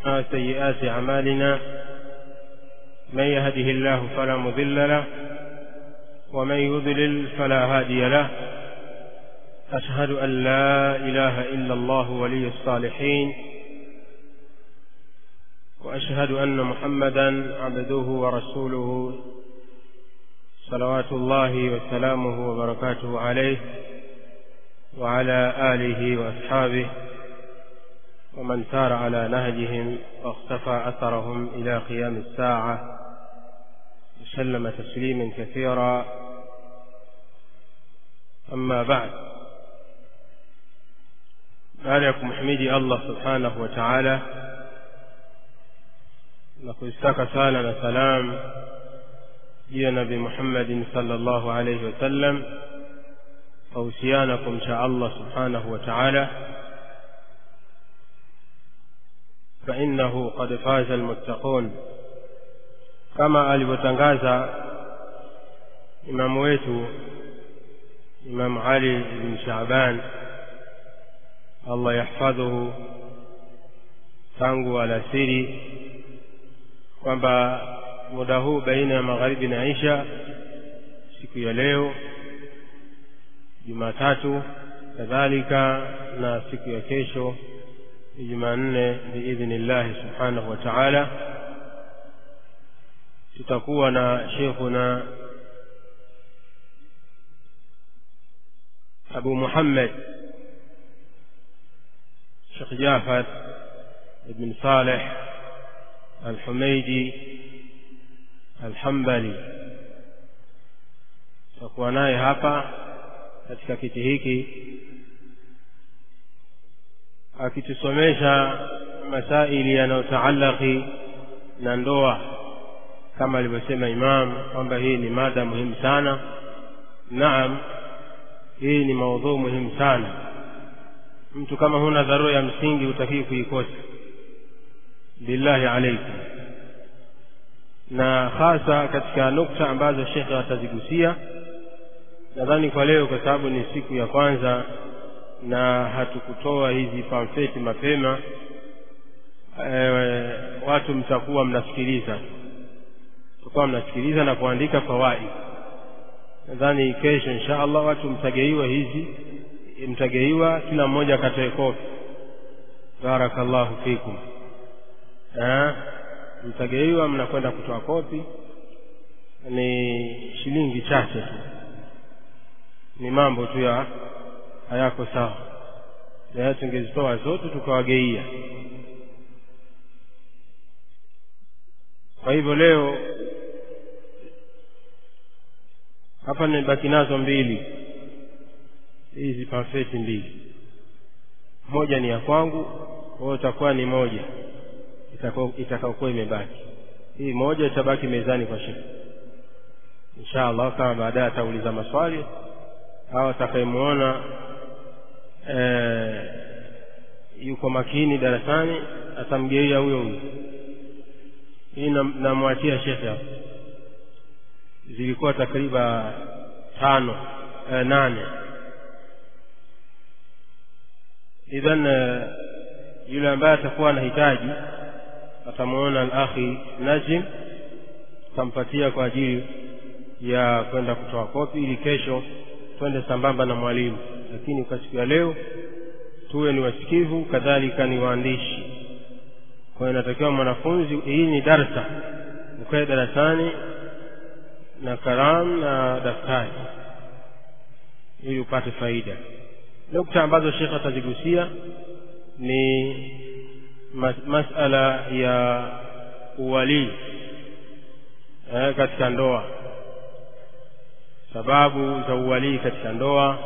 سيئات أعمالنا من يهده الله فلا مضل له ومن يضلل فلا هادي له أشهد أن لا إله إلا الله ولي الصالحين وأشهد أن محمدا عبده ورسوله صلوات الله وسلامه وبركاته عليه وعلى آله وأصحابه ومن سار على نهجهم واختفى أثرهم إلى قيام الساعة وسلم تسليما كثيرا أما بعد baada ya kumhimidi allah subhanahu wa taala na kuzitaka sala na salam juu ya nabi muhammadin sala llahu alaihi wasallam wahusiana kumcha allah subhanahu wa taala fainahu qad faza almuttaqun kama alivyotangaza imamu wetu imamu ali ibn shaban allah yahfadhuhu tangu alasiri kwamba muda huu baina ya magharibi na isha siku ya leo jumatatu kadhalika na siku ya kesho ni jumanne biidhnillahi subhanahu wa taala tutakuwa na shekhuna abu muhammad شيخ جعفر بن صالح الحميدي الحنبلي tutakuwa naye hapa katika kiti hiki akitusomesha masaili yanayotaalaki na ndoa kama alivyosema imam kwamba hii ni mada muhimu sana naam hii ni maudhuu muhimu sana mtu kama huna dharura ya msingi hutakii kuikosa billahi alaikum na hasa katika nukta ambazo shekhe atazigusia nadhani kwa leo kwa sababu ni siku ya kwanza na hatukutoa hizi pamfeti mapema e, watu mtakuwa mnasikiliza mtakuwa mnasikiliza na kuandika fawaid nadhani kesho insha allah watu mtageiwa hizi mtageiwa kila mmoja akatoe kopi barakallahu fikum mtageiwa mnakwenda kutoa kopi ni shilingi chache tu ni mambo tu ya hayako sawa na tungezitoa zote tukawageia kwa hivyo leo hapa nimebaki nazo mbili hizi pamfeti mbili moja ni ya kwangu kwayo itakuwa ni moja itakaokuwa imebaki hii moja itabaki mezani kwa shekhe insha allah kama baadaye atauliza maswali au atakayemwona e, yuko makini darasani atamgeia huyo huyo hii namwachia shekhe hapo zilikuwa takriban tano e, nane idhan yule ambaye atakuwa anahitaji atamwona alakhi najim tampatia kwa ajili ya kwenda kutoa kopi ili kesho twende sambamba na mwalimu lakini kwa siku ya leo tuwe ni wasikivu kadhalika ni waandishi kwa hiyo inatakiwa mwanafunzi hii ni darsa ukae darasani na kalamu na daftari ili upate faida nukta ambazo shekhe atazigusia ni mas masala ya uwalii eh, katika ndoa sababu za uwalii katika ndoa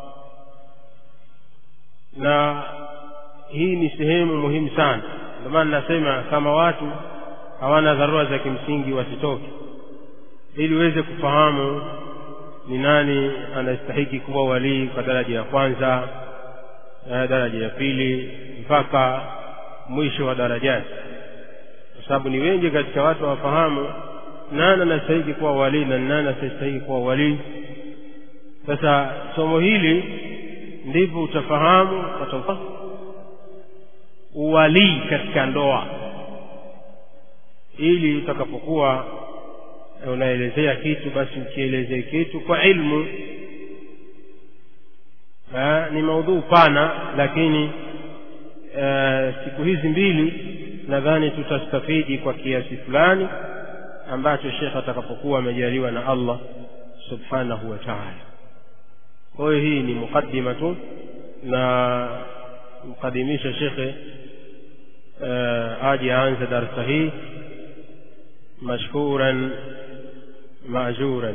na hii ni sehemu muhimu sana ndio maana nasema kama watu hawana dharura za kimsingi wasitoke ili uweze kufahamu ni nani anastahiki kuwa walii kwa daraja ya kwanza daraja ya pili mpaka mwisho wa darajati kwa sababu ni wengi katika watu hawafahamu nani anastahiki kuwa walii na nani asistahiki kuwa walii sasa somo hili ndivyo utafahamu uwalii katika ndoa ili utakapokuwa unaelezea kitu basi ukielezee kitu kwa ilmu ha, ni maudhuu pana lakini e, siku hizi mbili nadhani tutastafidi kwa kiasi fulani ambacho shekh atakapokuwa amejaliwa na allah subhanahu wa taala kwa hiyo hii ni muqaddima tu na mkadimisha shekhe uh, aje aanze darsa hii mashkuran maajuran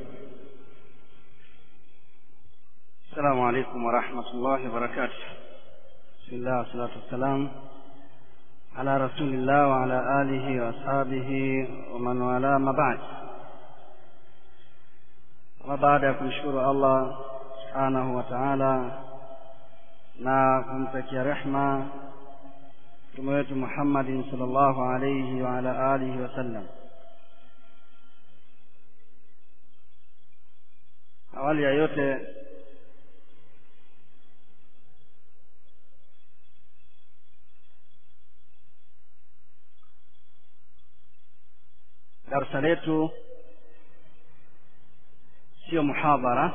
السلام عليكم ورحمة الله وبركاته بسم الله والصلاة والسلام على رسول الله وعلى آله وأصحابه ومن والاه ما بعد وبعد kumshukuru Allah subhanahu wa ta'ala na kumtakia rehma mtume wetu Muhammadin sallallahu alayhi wa ala alihi wasallam awali ya yote darsa letu sio muhadhara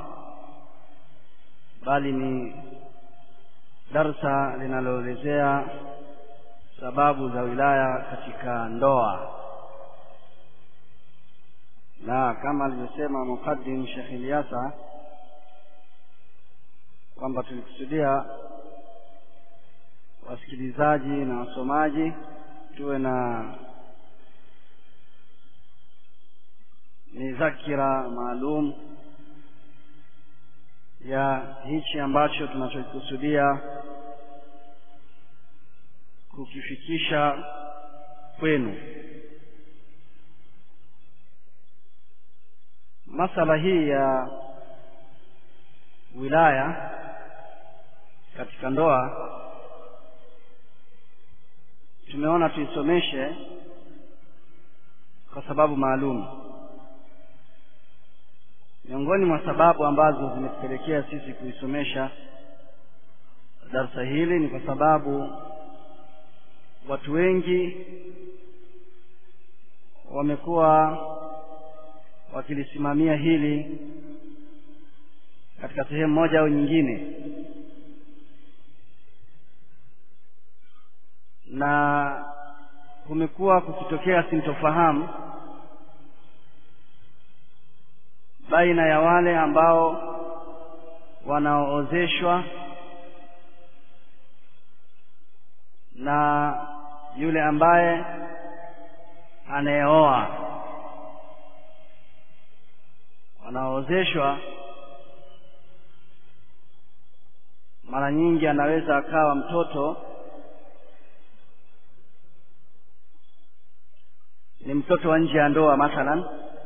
bali ni darsa linaloelezea sababu za wilaya katika ndoa na kama alivyosema mukaddim Sheikh Ilyasa kwamba tulikusudia wasikilizaji na wasomaji tuwe na ni zakira maalum ya hichi ambacho tunachokikusudia kukifikisha kwenu masala hii ya wilaya katika ndoa tumeona tuisomeshe kwa sababu maalum miongoni mwa sababu ambazo zimetupelekea sisi kuisomesha darsa hili ni kwa sababu watu wengi wamekuwa wakilisimamia hili katika sehemu moja au nyingine na kumekuwa kukitokea sintofahamu baina ya wale ambao wanaoozeshwa na yule ambaye anayeoa wanaoozeshwa mara nyingi anaweza akawa mtoto ni mtoto wa nje ya ndoa mathalan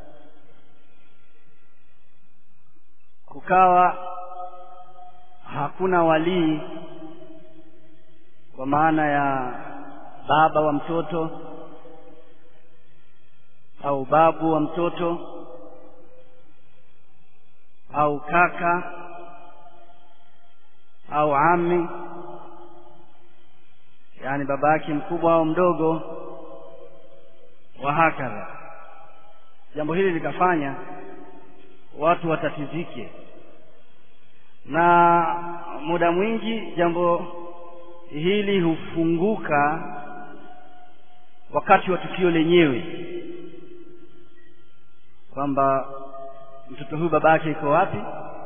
kukawa hakuna walii kwa maana ya baba wa mtoto au babu wa mtoto au kaka au ami yaani baba yake mkubwa au mdogo wa hakadha jambo hili likafanya watu watatizike na muda mwingi jambo hili hufunguka wakati wa tukio lenyewe kwamba mtoto huyu baba yake iko wapi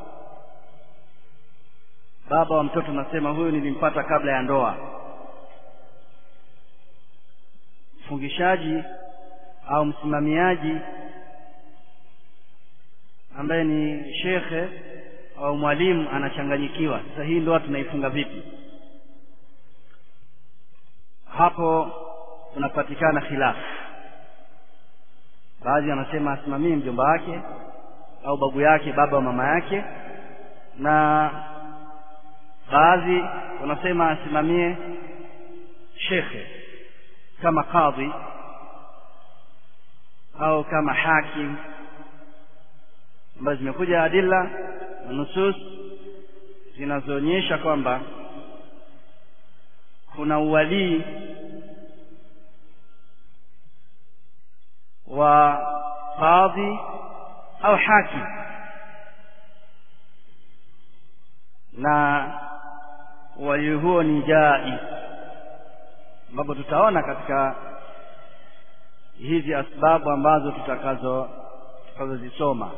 baba wa mtoto nasema huyu nilimpata kabla ya ndoa mfungishaji au msimamiaji ambaye ni shekhe au mwalimu anachanganyikiwa sasa hii ndoa tunaifunga vipi hapo kunapatikana khilafu baadhi wanasema asimamie mjomba wake au babu yake baba wa mama yake na baadhi wanasema asimamie shekhe kama kadhi au kama hakim ambazo zimekuja adilla na nusus zinazoonyesha kwamba kuna uwalii qadhi au hakim na wali huo ni jaiz ambapo tutaona katika hizi asbabu ambazo tutakazo tutakazozisoma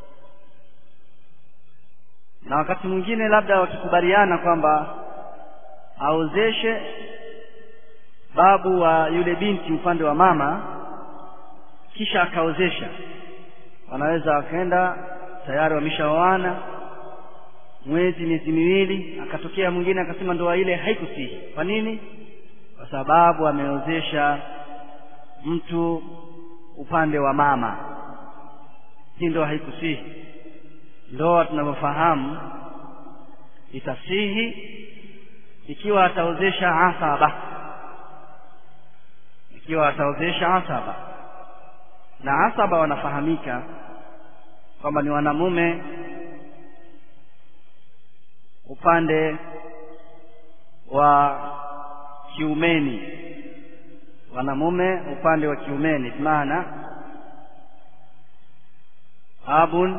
na wakati mwingine labda wakikubaliana kwamba aozeshe babu wa yule binti upande wa mama kisha akaozesha wanaweza wakaenda tayari wameshaoana mwezi miezi miwili akatokea mwingine akasema ndoa ile haikusihi kwa nini kwa sababu ameozesha mtu upande wa mama hii ndoa haikusihi ndoa tunavyofahamu itasihi ikiwa ataozesha asaba ikiwa ataozesha asaba na asaba wanafahamika kwamba ni wanamume upande wa kiumeni wanamume upande wa kiumeni maana abun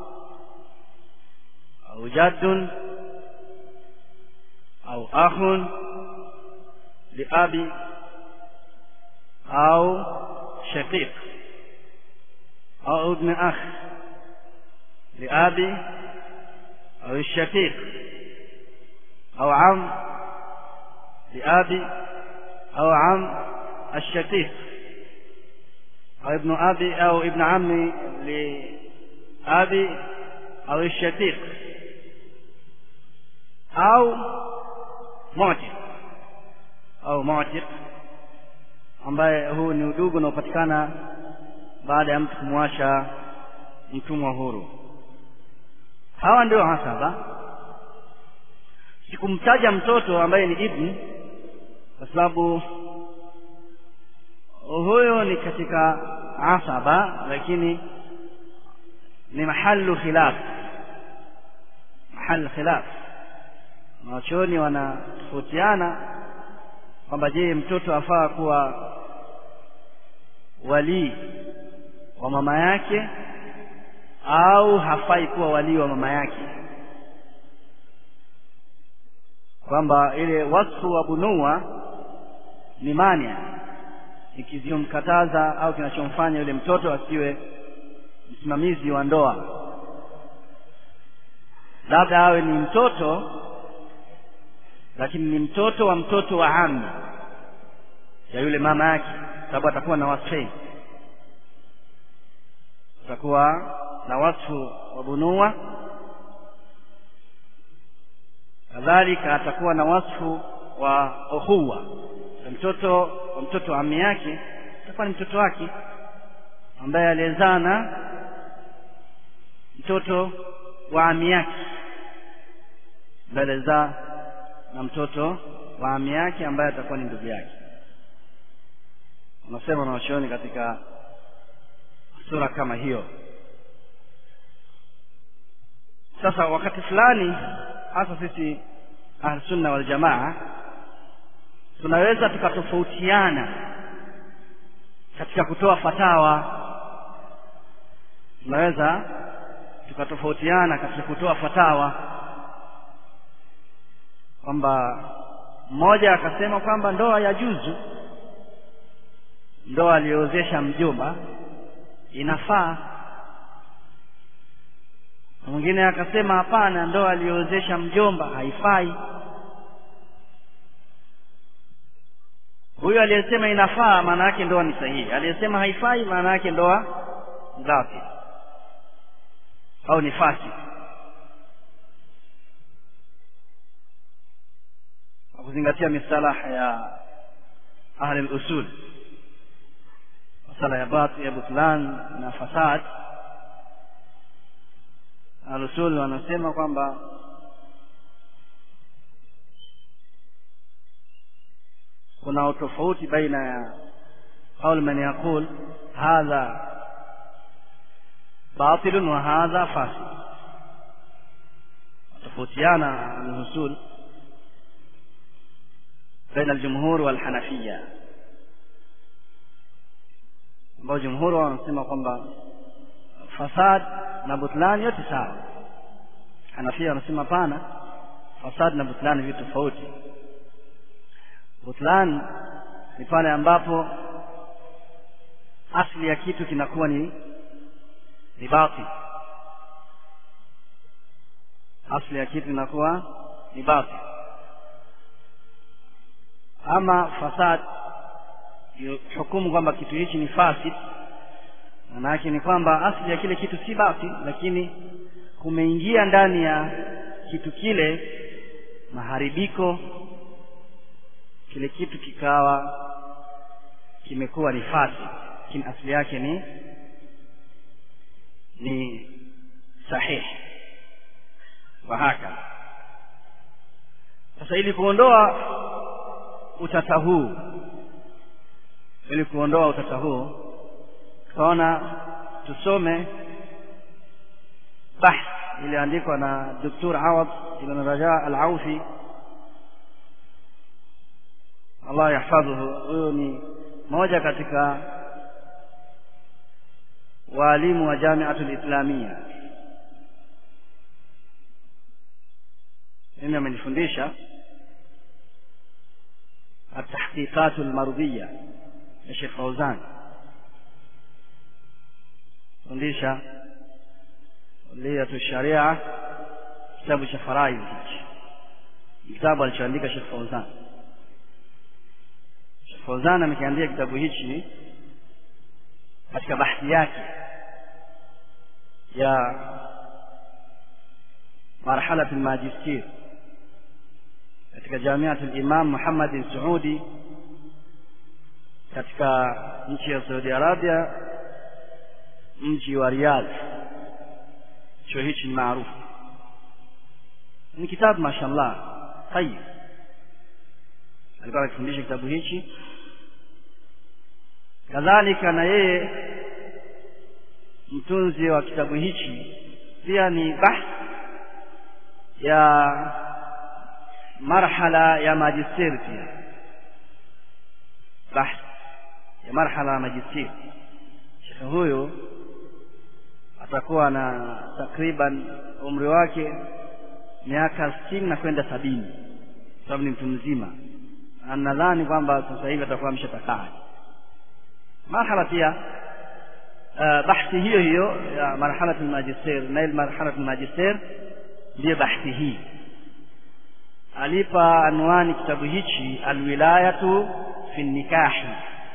au jaddun au akhun liabi au shaqiq au ibn akh liabi au shaqiq au am liabi au am الشقيق أو ابن أبي أو ابن عمي لأبي أو الشقيق أو معتق أو معتق ambaye huu ni udugu unaopatikana baada ya mtu kumwasha mtumwa huru hawa ndio hasaba sikumtaja mtoto ambaye ni ibni kwa sababu huyo ni katika asaba lakini ni mahalu khilaf mahal khilaf wachoni wanatofautiana kwamba je mtoto afaa kuwa walii wa mama yake au hafai kuwa walii wa mama yake kwamba ile wasfu wa bunua ni mania ikivyomkataza au kinachomfanya yule mtoto asiwe msimamizi wa ndoa labda awe ni mtoto lakini ni mtoto wa mtoto wa ami ya yule mama yake sababu atakuwa na wasfei atakuwa na wasfu wa bunua kadhalika atakuwa na wasfu wa ukhuwa mtoto wa mtoto wa ami yake atakuwa ni mtoto wake ambaye aliyezaa na mtoto wa ami yake ambaye alizaa na mtoto wa ami yake ambaye atakuwa ni ndugu yake unasema nawashoni katika sura kama hiyo sasa wakati fulani hasa sisi ahlusunna waljamaa tunaweza tukatofautiana katika kutoa fatawa tunaweza tukatofautiana katika kutoa fatawa kwamba mmoja akasema kwamba ndoa ya juzu ndoa aliyoozesha mjomba inafaa mwingine akasema hapana ndoa aliyoozesha mjomba haifai huyu aliyesema inafaa maana yake ndoa ni sahihi aliyesema haifai maana yake ndoa batil au ni fasik kwa kuzingatia misalaha ya ahli al-usul masala ya batil ya butlan na fasad al-usul wanasema kwamba kuna utofauti baina ya qaul man yaqul hadha batil wa hadha fasid tofautiana al-usul بين الجمهور والحنفية ambao jumhuri wanasema kwamba fasad na butlan yote sawa hanafia wanasema pana fasad na butlan vitu tofauti butlan ni pale ambapo asli ya kitu kinakuwa ni ni batil asli ya kitu inakuwa ni batil ama fasad hukumu kwamba kitu hichi ni fasid maana yake ni kwamba asli ya kile kitu si batil lakini kumeingia ndani ya kitu kile maharibiko kile kitu kikawa kimekuwa ni fasid lakini asli yake ni ni sahihi wa haka sasa ili kuondoa utata huu ili kuondoa utata huu tukaona tusome bahth iliyoandikwa na Dr. Awad ibn Raja Al-Aufi Allah yahfadhuhu huyo ni moja katika waalimu wa Jamiatul Islamia mimi amenifundisha التحقيقات المرضية لشيخ فوزان fundisha liyatu sharia kitabu cha faraidh hichi kitabu alichoandika Sheikh Fauzan Sheikh Fauzan amekiandika kitabu hichi katika bahthi yake ya marhala al-majistir katika jamiat al-Imam Muhammad Saudi katika nchi ya Saudi Arabia mji wa Riyadh chuo hichi ni maarufu ni kitabu mashallah tayib alikuwa akifundisha kitabu hichi kadhalika na yeye mtunzi wa kitabu hichi pia ni bahth ya marhala ya majisteri pia bahth ya marhala ya majisteri shekhe huyo atakuwa na takriban umri wake miaka sitini na kwenda sabini sababu ni mtu mzima nadhani kwamba sasa hivi atakuwa ameshatakaa marhala pia uh, bahthi hiyo hiyo ya marhalat almajister nail marhalat almajister ndiyo bahthi hii alipa anwani kitabu hichi alwilayatu fi nikahi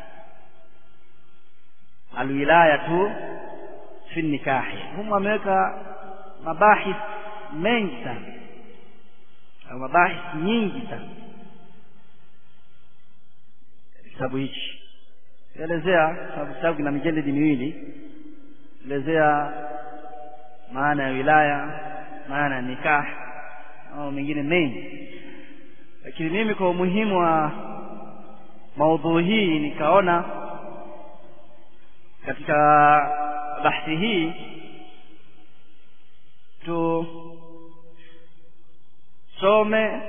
alwilayatu fi nikahi humu ameweka mabahith mengi sana au mabahith nyingi sana kitabu hichi elezea sababu kitabu kina mijeledi miwili elezea maana ya wilaya maana ya nikah au mengine mengi lakini mimi kwa umuhimu wa maudhui hii nikaona katika bahthi hii tusome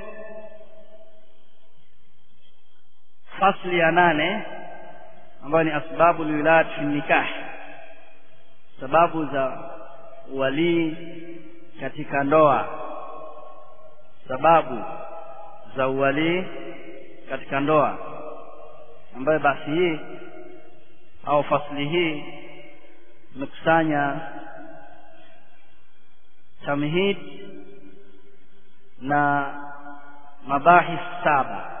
fasli ya nane ambayo ni asbabu lwilayat fi nikah sababu za walii katika ndoa sababu za uwalii katika ndoa ambayo basi hii au fasli hii imekusanya tamhid na mabahith saba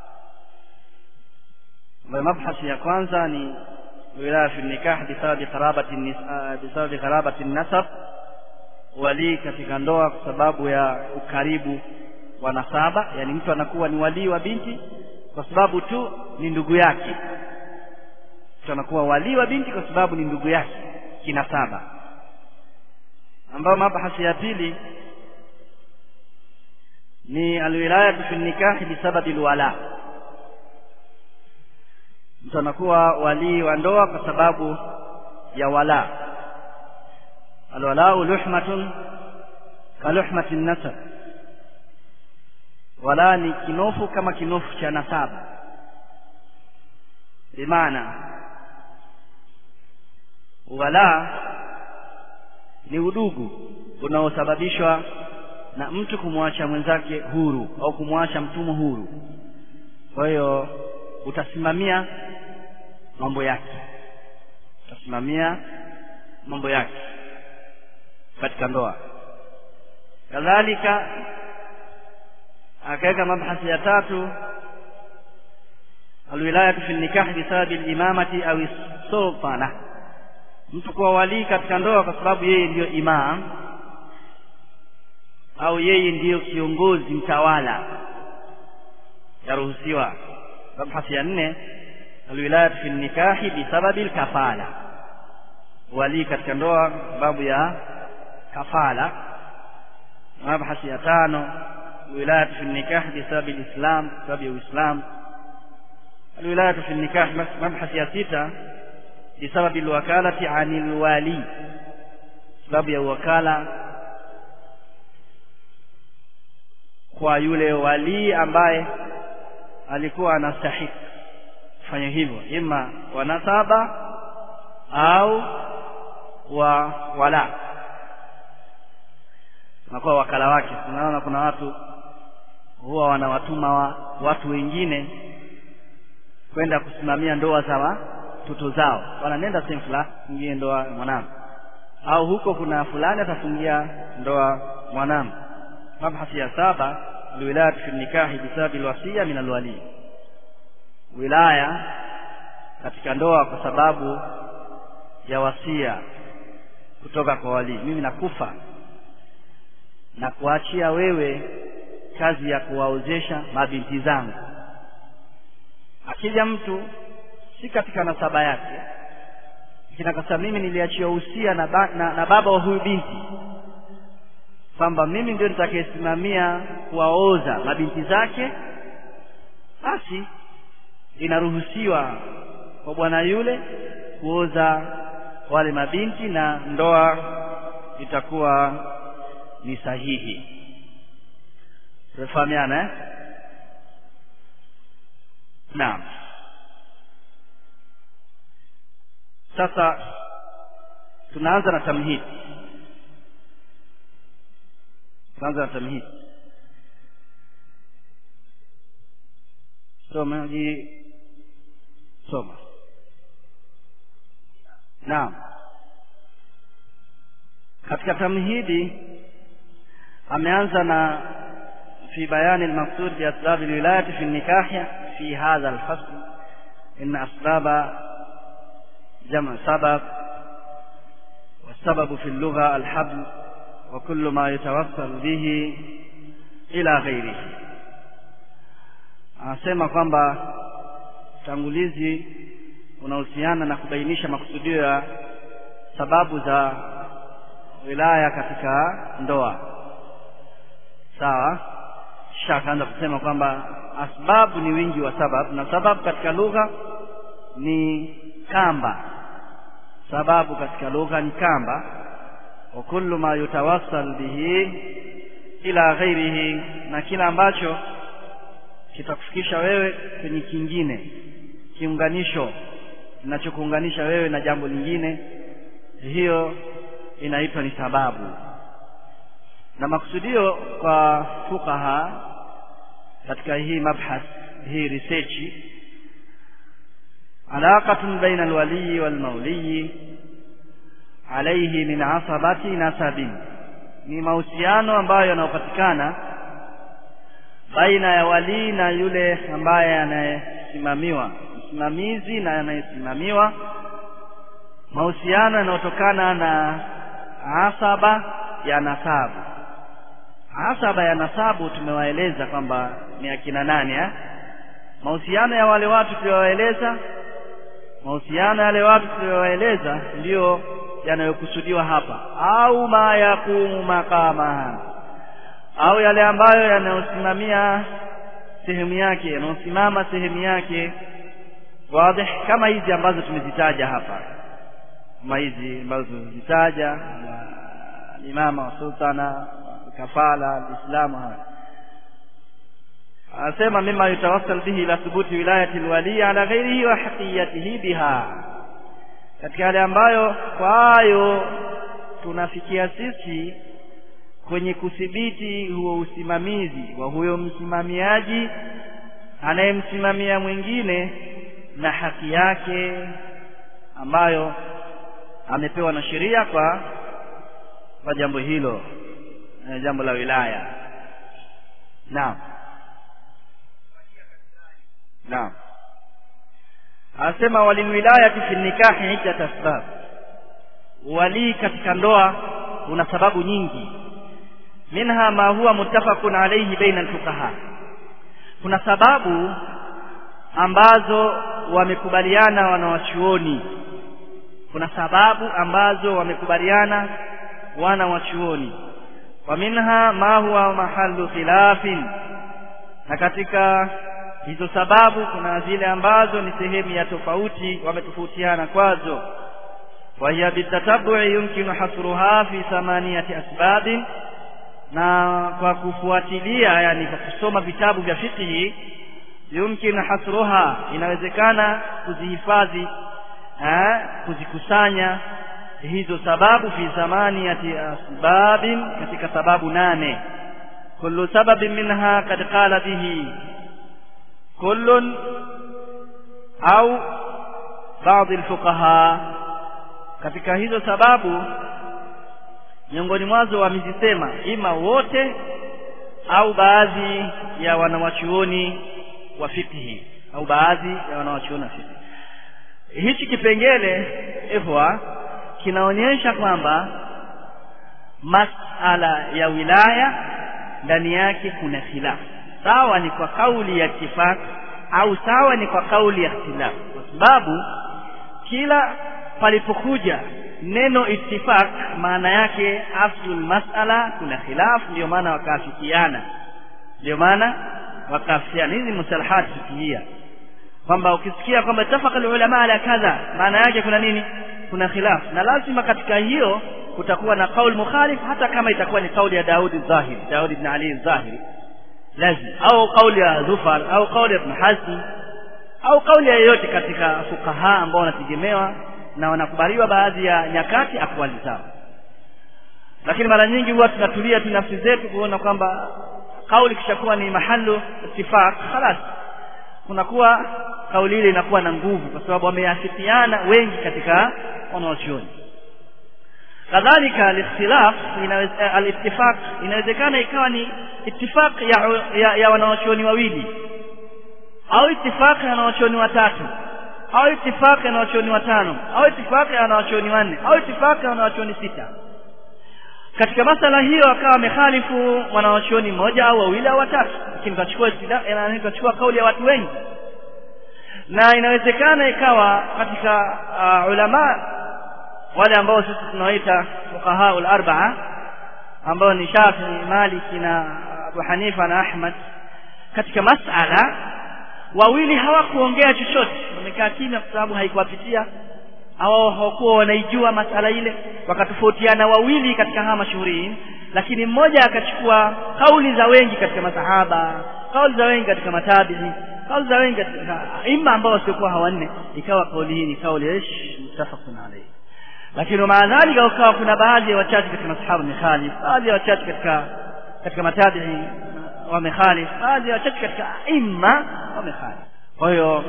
ambayo mabhasi ya kwanza ni wilaya fi nikah bisababi qarabati bisababi qarabati nasab walii katika ndoa kwa sababu ya ukaribu wa nasaba yani mtu anakuwa ni walii wa binti kwa sababu tu ni ndugu yake mtu anakuwa walii wa binti kwa sababu ni ndugu yake kinasaba ambayo mabhasi ya pili ni alwilayatu fi nikahi bisababi alwala mtu anakuwa walii wa ndoa kwa sababu ya wala alwalau luhmatun kaluhmati nasab wala ni kinofu kama kinofu cha nasaba bimaana wala ni udugu unaosababishwa na mtu kumwacha mwenzake huru au kumwacha mtumwa huru kwa hiyo utasimamia mambo yake utasimamia mambo yake katika ndoa kadhalika akaweka mabhasi ya tatu alwilayatu fi nikah bisababi limamati au sultana mtu kuwa walii katika ndoa kwa sababu yeye ndiyo imam au yeye ndiyo kiongozi mtawala yaruhusiwa mabhasi ya nne alwilayatu fi nikahi bisababi lkafala walii katika ndoa sababu ya kafala mabhasi ya tano alwilayatu fi nikah bisababi lislam sababu ya uislamu alwilayatu fi nikah mabhasi ya sita bisababi lwakalati ani lwali sababu ya uwakala kwa yule walii ambaye alikuwa anastahiki kufanya hivyo ima wa nasaba au wa wala unakuwa wakala wake unaona kuna watu huwa wanawatuma wa, watu wengine kwenda kusimamia ndoa za watoto zao wananenda sehemu fulani fungie ndoa mwanangu au huko kuna fulani atafungia ndoa mwanangu mabhasi ya saba alwilayatu fi nikahi bisababi alwasiya min alwali wilaya katika ndoa kwa sababu ya wasia kutoka kwa walii mimi nakufa na kuachia wewe kazi ya kuwaozesha mabinti zangu akija mtu si katika nasaba yake lakini akasema mimi niliachiwa usia na, ba, na, na baba wa huyu binti kwamba mimi ndio nitakayesimamia kuwaoza mabinti zake basi inaruhusiwa kwa bwana yule kuoza wale mabinti na ndoa itakuwa ni sahihi tunafahamiana eh? naam sasa tunaanza na tamhidi tunaanza na tamhidi soma ji soma naam katika tamhidi ameanza na في بيان المقصود بأسباب الولاية في النكاح في هذا الفصل إن أسباب جمع سبب والسبب في اللغة الحبل وكل ما يتوصل به إلى غيره anasema kwamba utangulizi unahusiana na kubainisha makusudio ya sababu za wilaya katika ndoa sawa kisha akaanza kusema kwamba asbabu ni wingi wa sababu na sababu katika lugha ni kamba sababu katika lugha ni kamba wa kullu ma yutawassal bihi ila ghairihi na kila ambacho kitakufikisha wewe kwenye kingine kiunganisho kinachokuunganisha wewe na jambo lingine hiyo inaitwa ni sababu na makusudio kwa fukaha katika hii mabhath hii research alaqatun baina alwaliyi walmauliyi alayhi min asabati nasabin ni mahusiano ambayo yanayopatikana baina ya walii na yule ambaye anayesimamiwa msimamizi na anayesimamiwa mahusiano yanayotokana na asaba ya nasabu asaba ya nasabu tumewaeleza kwamba ni akina nani eh? mahusiano ya wale watu tuliowaeleza mahusiano ya wale watu tuliowaeleza ndiyo yanayokusudiwa hapa au ma yakumu makamaha au yale ambayo yanayosimamia sehemu yake yanayosimama sehemu yake wazi kama hizi ambazo tumezitaja hapa kama hizi ambazo tumezitaja imama wa sultana kafala alislamu haya anasema mima yutawassal bihi ila thubuti wilayati alwali ala ghairihi wa haqiyatihi biha katika yale ambayo kwayo tunafikia sisi kwenye kudhibiti huo usimamizi wa huyo msimamiaji anayemsimamia mwingine na haki yake ambayo amepewa na sheria kwa kwa jambo hilo jambo la wilaya naam naam anasema walilwilayati fi nikahi iddat asbab walii katika ndoa una sababu nyingi minha ma huwa muttafaqun alayhi baina alfuqaha kuna sababu ambazo wamekubaliana wanawachuoni kuna sababu ambazo wamekubaliana wana wachuoni wa minha ma huwa mahallu khilafin na katika hizo sababu kuna zile ambazo ni sehemu ya tofauti wametofautiana kwazo wa hiya bitatabu'i yumkinu hasruha fi thamaniyati asbabin na kwa kufuatilia yani kwa kusoma vitabu vya fiqhi yumkinu hasruha inawezekana kuzihifadhi kuzikusanya hizo sababu fi thamaniyati asbabin katika sababu nane kullu sababin minha kad qala bihi kullun au baadhi alfuqaha katika hizo sababu miongoni mwazo wamezisema ima wote au baadhi ya wanawachuoni wa fiqhi au baadhi ya wanawachuoni wa fiqhi hichi kipengele ihwa kinaonyesha kwamba masala ya wilaya ndani yake kuna khilafu sawa ni kwa kauli ya ittifaq au sawa ni kwa kauli ya ikhtilaf kwa sababu kila palipokuja neno ittifaq maana yake aslul mas'ala kuna khilaf ndio maana wakaafikiana ndio maana wakaafikiana hizi musalahat fikihia kwamba ukisikia kwamba tafaka ulama ala kadha maana yake kuna nini kuna khilaf na lazima katika hiyo kutakuwa na kauli mukhalif hata kama itakuwa ni kauli ya Daudi Zahiri Daudi ibn Ali Zahiri lazima au kauli ya Zufar au kauli ya Ibn Hazm au kauli ya yeyote katika fukaha ambao wanategemewa na wanakubaliwa baadhi ya nyakati akwali zao lakini mara nyingi huwa tunatulia tu nafsi zetu kuona kwamba kauli kishakuwa ni mahalu ittifaq khalas kunakuwa kauli ile inakuwa na nguvu kwa sababu wameafikiana wengi katika wanawachuoni kadhalika alikhtilaf alittifaq inawezekana ikawa ni ittifaq ya, ya, ya wanawachuoni wawili au ittifaq ya wanawachuoni watatu au ittifaq ya wanawachuoni watano au ittifaq ya wanawachuoni wanne au ittifaq ya wanawachuoni sita katika masala hiyo akawa amekhalifu wanawachuoni mmoja au wawili au watatu lakini tutachukua tutachukua kauli ya watu wengi na inawezekana ikawa katika uh, ulama wale ambao sisi tunawaita fuqaha al-arba'a ambao ni Shafi'i, Maliki na Abu Hanifa na Ahmad katika masala wawili hawakuongea chochote wamekaa kimya kwa sababu haikuwapitia au hawakuwa wanaijua masala ile wakatofautiana wawili katika hawa mashuhurini lakini mmoja akachukua kauli za wengi katika masahaba kauli za wengi katika matabihi kauli za wengi katika imma ambao wasiokuwa hawanne ikawa kauli hii ni kauli ish mutafaqun alayhi lakini maa dhalika ukawa kuna baadhi ya wachache katika masahaba wamekhalif baadhi ya wachache katika katika matabihi wamekhalif baadhi ya wachache katika imma wamekhalif kwa hiyo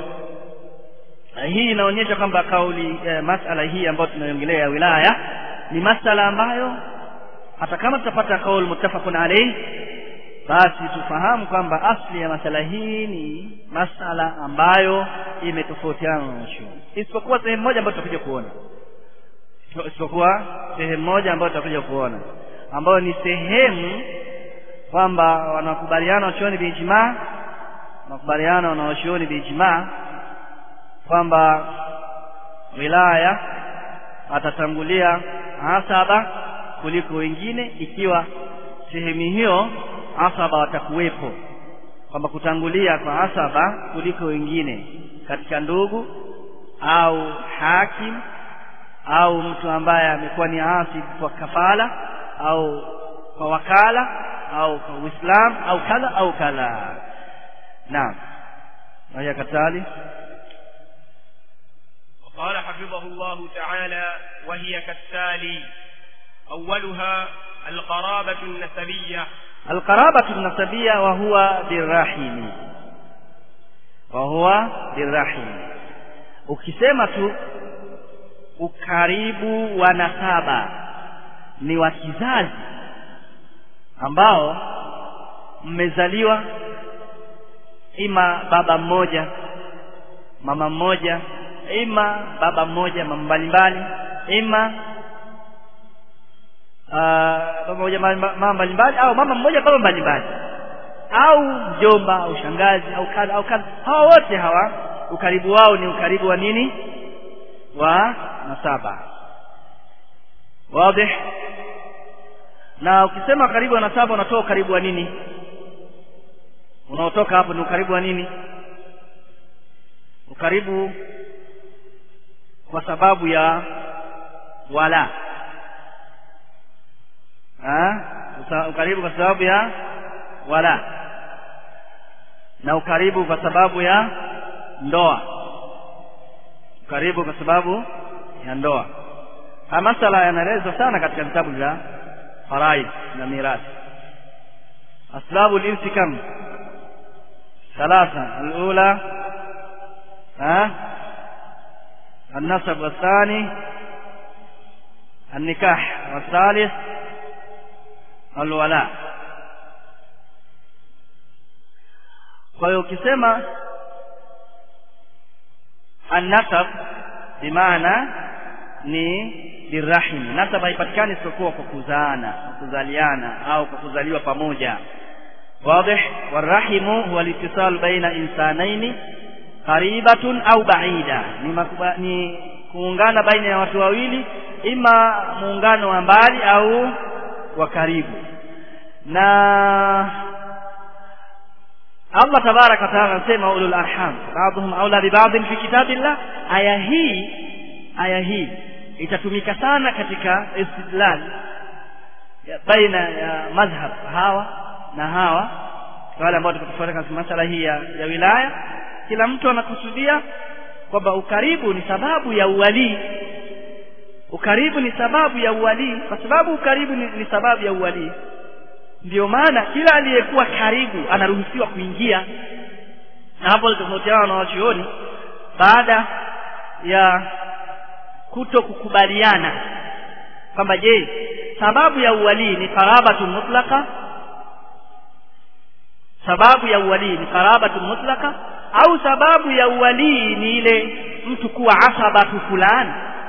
hii inaonyesha kwamba kauli eh, masala hii ambayo tunaiongelea ya wilaya ni masala ambayo hata kama tutapata kauli muttafaqun alayhi basi tufahamu kwamba asli ya masala hii ni masala ambayo imetofautiana na wanachuoni isipokuwa sehemu moja ambayo tutakuja kuona isipokuwa sehemu moja ambayo tutakuja kuona ambayo ni sehemu kwamba wanakubaliana wachuoni biijmaa wanakubaliana wanawachuoni biijmaa kwamba wilaya atatangulia asaba kuliko wengine ikiwa sehemu hiyo asaba watakuwepo kwamba kutangulia kwa asaba kuliko wengine katika ndugu au hakim au mtu ambaye amekuwa ni asib kwa kafala au kwa wakala au kwa uislam au kadha au kadha naam haya katali قال حفظه الله تعالى وهي كالتالي أولها القرابة النسبية alqarabatu nasabia wa huwa birrahimi wa huwa birrahimi ukisema tu ukaribu wa nasaba ni wa kizazi ambao mmezaliwa ima baba mmoja mama mmoja ima baba mmoja mama mbalimbali ima baba mmoja mama mbalimbali au mama mmoja baba mbalimbali au mjomba au shangazi au kadha au kadha hawa wote hawa ukaribu wao ni ukaribu wa nini wa nasaba wazi na ukisema karibu wa nasaba unatoa ukaribu wa nini unaotoka hapo ni ukaribu wa nini ukaribu kwa sababu ya wala ha? ukaribu kwa sababu ya wala na ukaribu kwa sababu ya ndoa ukaribu kwa sababu ya ndoa haya masala yanaelezwa sana katika vitabu vya faraid na mirathi asbabu linsi kam ثلاثة الأولى ها النسب والثاني النكاح والثالث الولاء kwa hiyo ukisema annasab bimaana ni birahimi nasab haipatikani isipokuwa kwa kuzaana kwa kuzaliana au kwa kuzaliwa pamoja واضح والرحم هو الاتصال بين انسانين قريبة au بعيدة ni, makuba, ni kuungana baina ya watu wawili ima muungano wa mbali au wa karibu na Allah tabaraka wa taala anasema ulul arham ba'dhum aula bi ba'd fi kitabillah aya hii aya hii itatumika sana katika istidlal baina ya madhhab hawa na hawa wale ambao tuko katika masala hii ya, ya wilaya kila mtu anakusudia kwamba ukaribu ni sababu ya uwalii ukaribu ni sababu ya uwalii kwa sababu ukaribu ni, ni sababu ya uwalii ndio maana kila aliyekuwa karibu anaruhusiwa kuingia na hapo tofautiana na wachuoni baada ya kuto kukubaliana kwamba je sababu ya uwalii ni qarabatu mutlaka sababu ya uwalii ni qarabatu mutlaka au sababu ya uwalii ni ile mtu kuwa asabatu fulani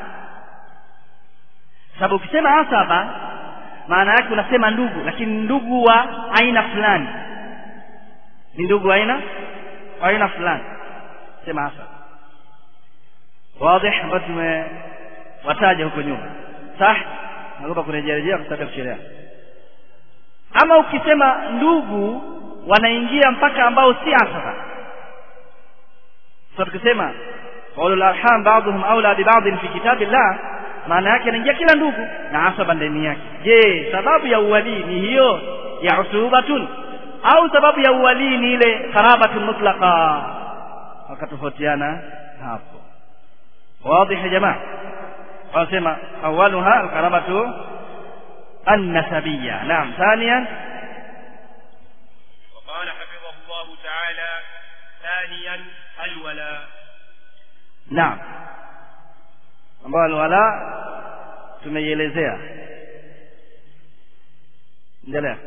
sababu ukisema asaba maana yake unasema ndugu lakini ndugu wa aina fulani ni ndugu wa aina wa aina fulani sema asaba wazi ambayo tumewataja huko nyuma sah naomba kurejelea kwa sababu ya kuchelewa ama ukisema ndugu wanaingia mpaka ambao si asaba sasa tukisema ulul arham ba'dhum aula bi ba'd fi kitabillah maana yake anaingia kila ndugu na asaba ndani yake je sababu ya uwalii ni hiyo ya usubatun au sababu ya uwalii ni ile qarabatun mutlaqa wakatofautiana hapo wazi ya jamaa wanasema awaluha alqarabatu النسبية نعم ثانيا وقال حفظه الله تعالى ثانيا الولاء نعم ambayo alwala tumeielezea endelea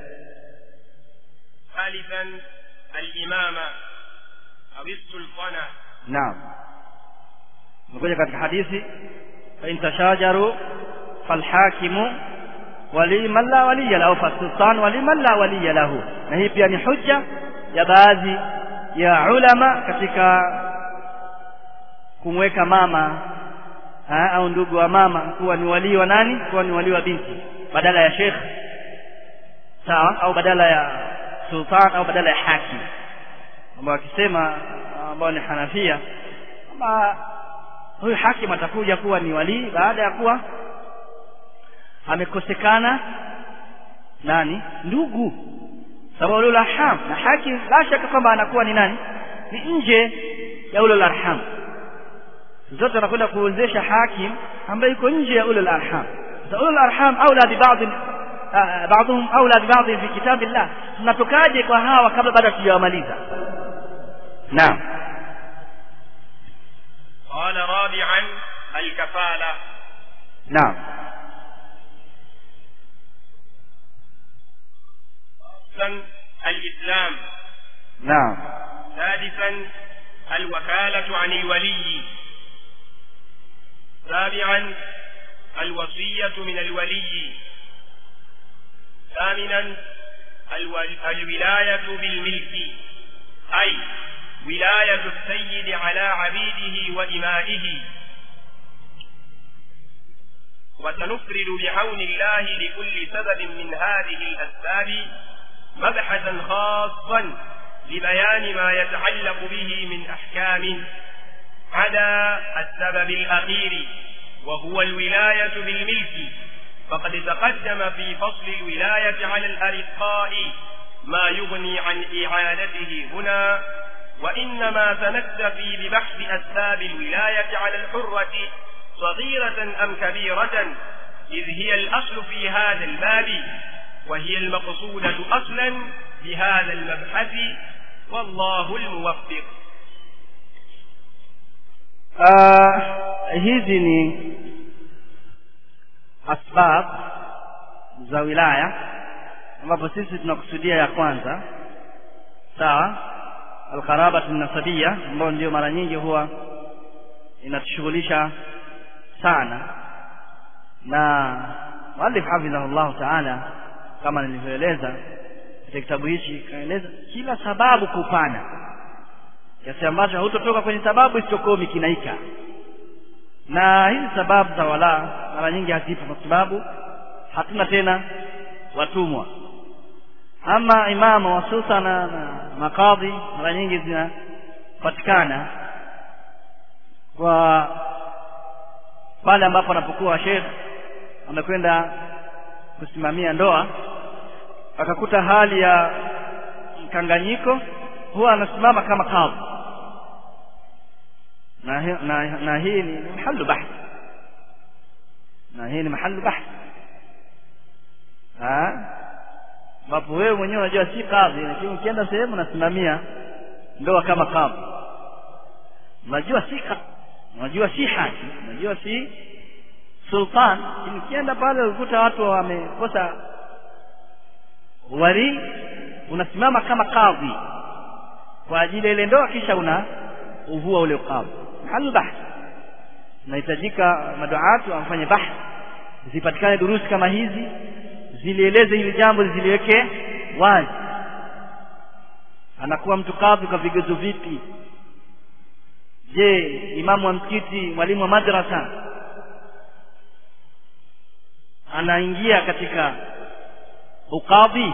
ثالثا الإمامة أو السلطنة naam imekuja katika hadithi fain tashajaru falhakimu wali man la waliya lahu fasultan wali man la waliya lahu na hii pia ni hujja ya baadhi ya ulama katika kumweka mama ha, au ndugu wa mama kuwa ni walii wa nani kuwa ni walii wa binti badala ya sheikh sawa au badala ya sultan au badala ya hakim ambao akisema ambao ni hanafia kwamba huyu hakim atakuja kuwa ni walii baada ya kuwa amekosekana nani ndugu sababu ulul arham na hakim la shaka kwamba anakuwa ni nani ni nje ya ulul arham zote anakwenda kuwezesha hakim ambaye yuko nje ya ulul arham ulul arham aula bi ba'd بعضهم أولى ببعض في كتاب الله tunatokaje kwa hawa kabla bado hatujawamaliza naam قال رابعا الكفالة naam خامسا الإسلام naam سادسا الوكالة عن الولي سابعا الوصية من الولي ثامنا الول- الولاية بالملك أي ولاية السيد على عبيده وإمائه وسنفرد بعون الله لكل سبب من هذه الأسباب مبحثا خاصا لبيان ما يتعلق به من أحكام عدا السبب الأخير وهو الولاية بالملك فقد تقدم في فصل الولاية على الأرقاء ما يغني عن إعانته هنا وإنما سنكتفي ببحث أسباب الولاية على الحرة صغيرة أم كبيرة إذ هي الأصل في هذا الباب وهي المقصودة أصلا بهذا المبحث والله الموفق uh, hizi ni asbab za wilaya ambapo sisi tunakusudia ya kwanza sawa alqarabatu nasabia ambayo ndio mara nyingi huwa inatushughulisha sana na muallif hafidhahu llahu taala kama nilivyoeleza katika kitabu hichi kaeleza kila sababu kupana kiasi ambacho hautotoka kwenye sababu isichokuwa umekinaika na hizi sababu za wala mara nyingi hazipo kwa sababu hatuna tena watumwa ama imamu wasusa na, na makadhi mara nyingi zinapatikana kwa pale ambapo anapokuwa shekh amekwenda kusimamia ndoa akakuta hali ya mkanganyiko huwa anasimama kama kadhi na, hi- na, na hii ni mahalu bahth na hii ni mahalu bahth Ah, ambapo wewe mwenyewe unajua si kadhi lakini ukienda sehemu unasimamia ndoa kama kadhi unajua si kadhi unajua si hakim unajua si sultan lakini ukienda pale ukuta watu wamekosa wali unasimama kama kadhi kwa ajili ya ile ndoa kisha una uvua ule ukadhi mahali bahth inahitajika maduatu wafanye bahth zipatikane durusi kama hizi zilieleze hili jambo ziliweke wazi anakuwa mtu kadhi kwa vigezo vipi je imamu wa msikiti mwalimu wa madrasa anaingia katika ukadhi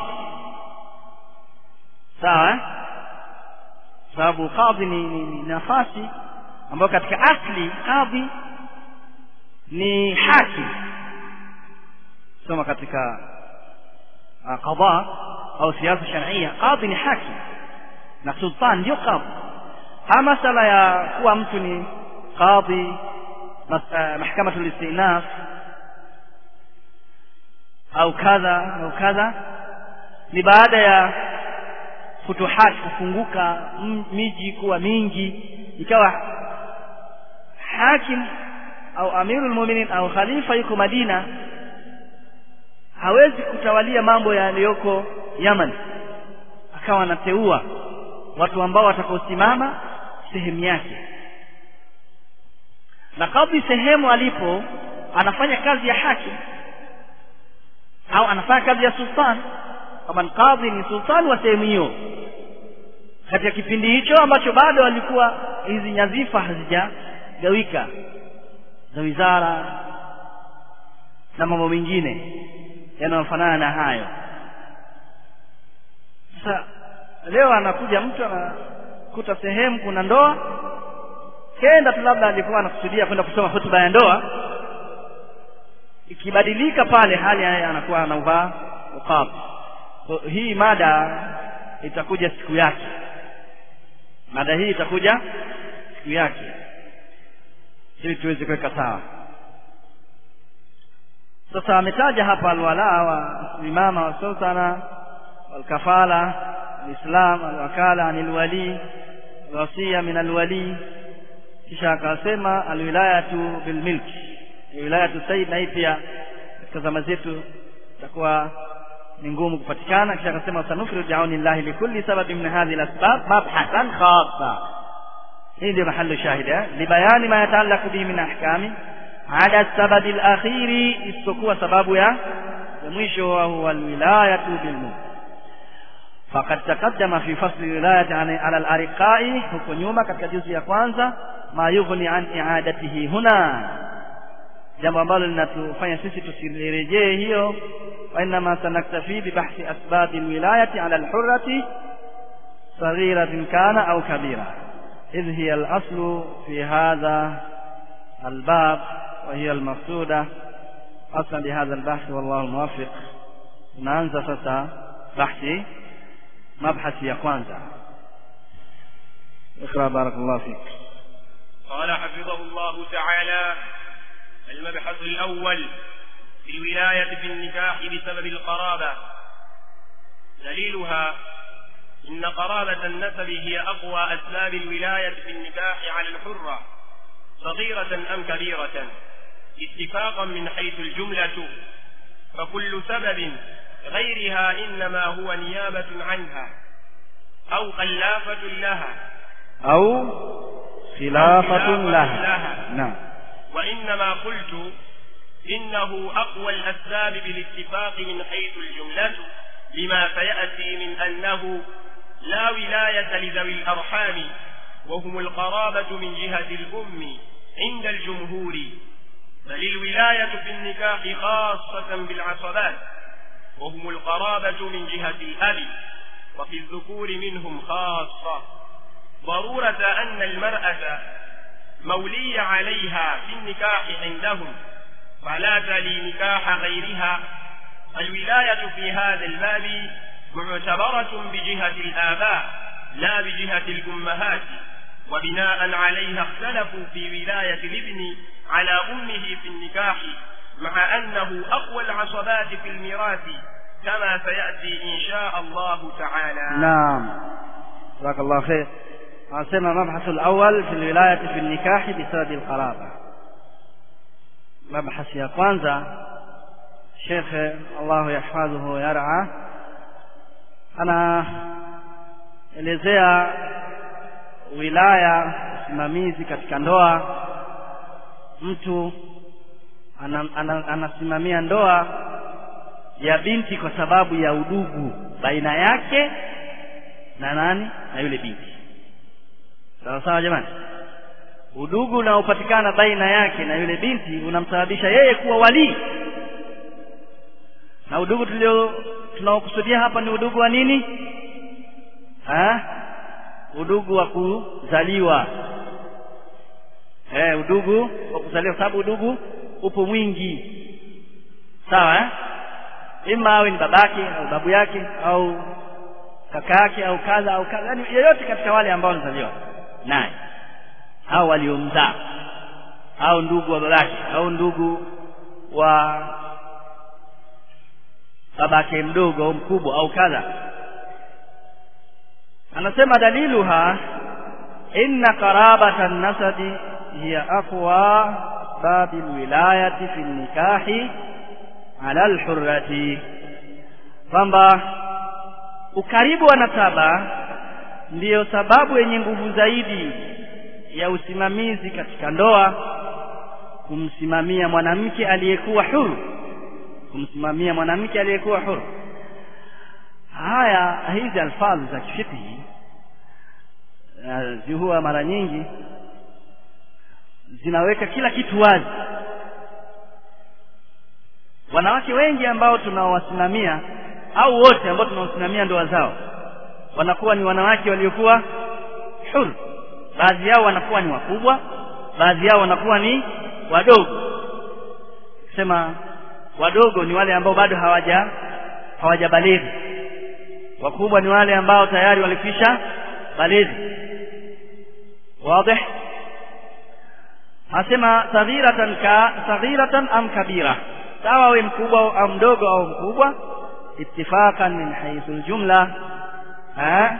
sawa eh? sababu kadhi ni, ni, ni nafasi ambayo katika asli kadhi ni hakim soma katika uh, qada au siasa sharia kadhi ni hakim na sultan ndio kadhi ha masala ya kuwa mtu ni kadhi mas- uh, mahkamatul istinaf au kadha au kadha ni baada ya futuhati kufunguka m- miji kuwa mingi ikawa hakim au amirul mu'minin au khalifa yuko Madina hawezi kutawalia mambo yaliyoko Yaman akawa anateua watu ambao watakaosimama sehemu yake na kadhi sehemu alipo anafanya kazi ya hakim au anafanya kazi ya sultan kama kadhi ni sultan wa sehemu hiyo katika kipindi hicho ambacho bado walikuwa hizi nyadhifa hazijagawika za wizara na mambo mengine yanayofanana na hayo sasa leo anakuja mtu anakuta sehemu kuna ndoa kenda tu labda alikuwa anakusudia kwenda kusoma hotuba ya ndoa ikibadilika pale hali yeye anakuwa anauvaa uqab so, hii mada itakuja siku yake mada hii itakuja siku yake ili tuweze kuweka sawa sasa ametaja hapa alwala wa imama wa sultana walkafala alislam alwakala anil wali wasia min alwali kisha akasema alwilayatu bilmilki wilayatu sayyid na hii pia katika zama zetu itakuwa ni ngumu kupatikana kisha akasema sanufridu biauni llahi likulli sababin min hadhihi alasbab mabhathan khassa hii ndio mahallu shahid eh libayani ma yataallaqu bihi min ahkami ada sababi alakhiri isipokuwa sababu ya ya mwisho wa huwa alwilayatu bilmulk faqad taqaddama fi fasli wilayati ala alariqai huko nyuma katika juzi ya kwanza ma yughni an i'adatihi huna jambo ambalo linatufanya sisi tusirejee hiyo wa inma sanaktafi bi bahthi asbab alwilayati ala alhurrati صغيرة كان أو كبيرة إذ هي الأصل في هذا الباب وهي المقصودة أصلا بهذا البحث والله الموفق نanza sasa bahthi mabhasi ya kwanza اقرأ بارك الله فيك قال حفظه الله تعالى المبحث الأول في الولاية في النكاح بسبب القرابة دليلها إن قرابة النسب هي أقوى أسباب الولاية في النكاح على الحرة صغيرة أم كبيرة اتفاقا من حيث الجملة فكل سبب غيرها إنما هو نيابة عنها أو خلافة لها أو خلافة لها نعم وإنما قلت إنه أقوى الأسباب بالاتفاق من حيث الجملة لما سيأتي من أنه لا ولاية لذوي الأرحام وهم القرابة من جهة الأم عند الجمهور بل الولاية في النكاح خاصة بالعصبات وهم القرابة من جهة الأب وفي الذكور منهم خاصة ضرورة أن المرأة مولي عليها في النكاح عندهم فلا تلي نكاح غيرها الولاية في هذا الباب معتبرة بجهة الآباء لا بجهة الأمهات وبناء عليها اختلفوا في ولاية الابن على أمه في النكاح مع أنه أقوى العصبات في الميراث كما سيأتي إن شاء الله تعالى نعم جزاك الله خير anasema mabhasu alawwal fi alwilayati fi nikahi bisababi alqaraba mabhasi ya kwanza shekhe Allahu yahfadhuhu yar'a anaelezea wilaya usimamizi katika ndoa mtu ana, ana, anasimamia ndoa ya binti kwa sababu ya udugu baina yake na nani na yule binti sawa sawa jamani udugu unaopatikana baina yake na yule binti unamsababisha yeye kuwa walii na udugu tulio tunaokusudia hapa ni udugu wa nini ha? udugu wa kuzaliwa eh, udugu wa kuzaliwa sababu udugu upo mwingi sawa eh? ima awe ni babake au babu yake au kaka yake au kadha au kadha yani yeyote katika wale ambao wanazaliwa naye au waliomzaa au ndugu wa babake au ndugu wa babake mdogo au mkubwa au kadha anasema daliluha inna qarabata nasabi hiya aqwa asbabi alwilayati fi nikahi ala alhurrati kwamba ukaribu wa nasaba ndiyo sababu yenye nguvu zaidi ya usimamizi katika ndoa kumsimamia mwanamke aliyekuwa huru kumsimamia mwanamke aliyekuwa huru haya hizi alfadhi za kifiqhi huwa mara nyingi zinaweka kila kitu wazi wanawake wengi ambao tunaowasimamia au wote ambao tunaosimamia ndoa zao wanakuwa ni wanawake waliokuwa huru baadhi yao wanakuwa ni wakubwa baadhi yao wanakuwa ni wadogo sema wadogo ni wale ambao bado hawaja hawajabalighi wakubwa ni wale ambao tayari walikwisha balighi wazi asema saghiratan ka saghiratan am kabira sawa awe mkubwa au mdogo au mkubwa ittifaqan min haythu aljumla ha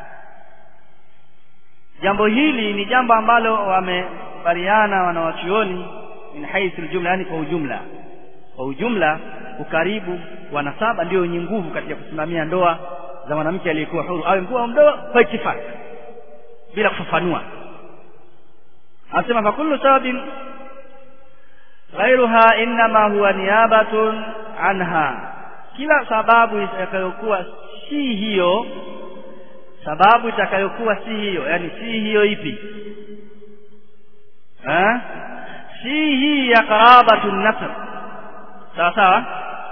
jambo hili ni jambo ambalo wamekubaliana wanawachuoni min haythu aljumla yani kwa ujumla kwa ujumla ukaribu wa nasaba ndio wenye nguvu katika kusimamia ndoa za mwanamke aliyekuwa huru awe mkubwa au mdogo kwa ittifaq bila kufafanua anasema fakullu sababin ghairuha innama huwa niyabatun anha kila sababu itakayokuwa si hiyo sababu itakayokuwa si hiyo yani si hiyo ipi ha? si hii ya qarabatu nasr sawa sawa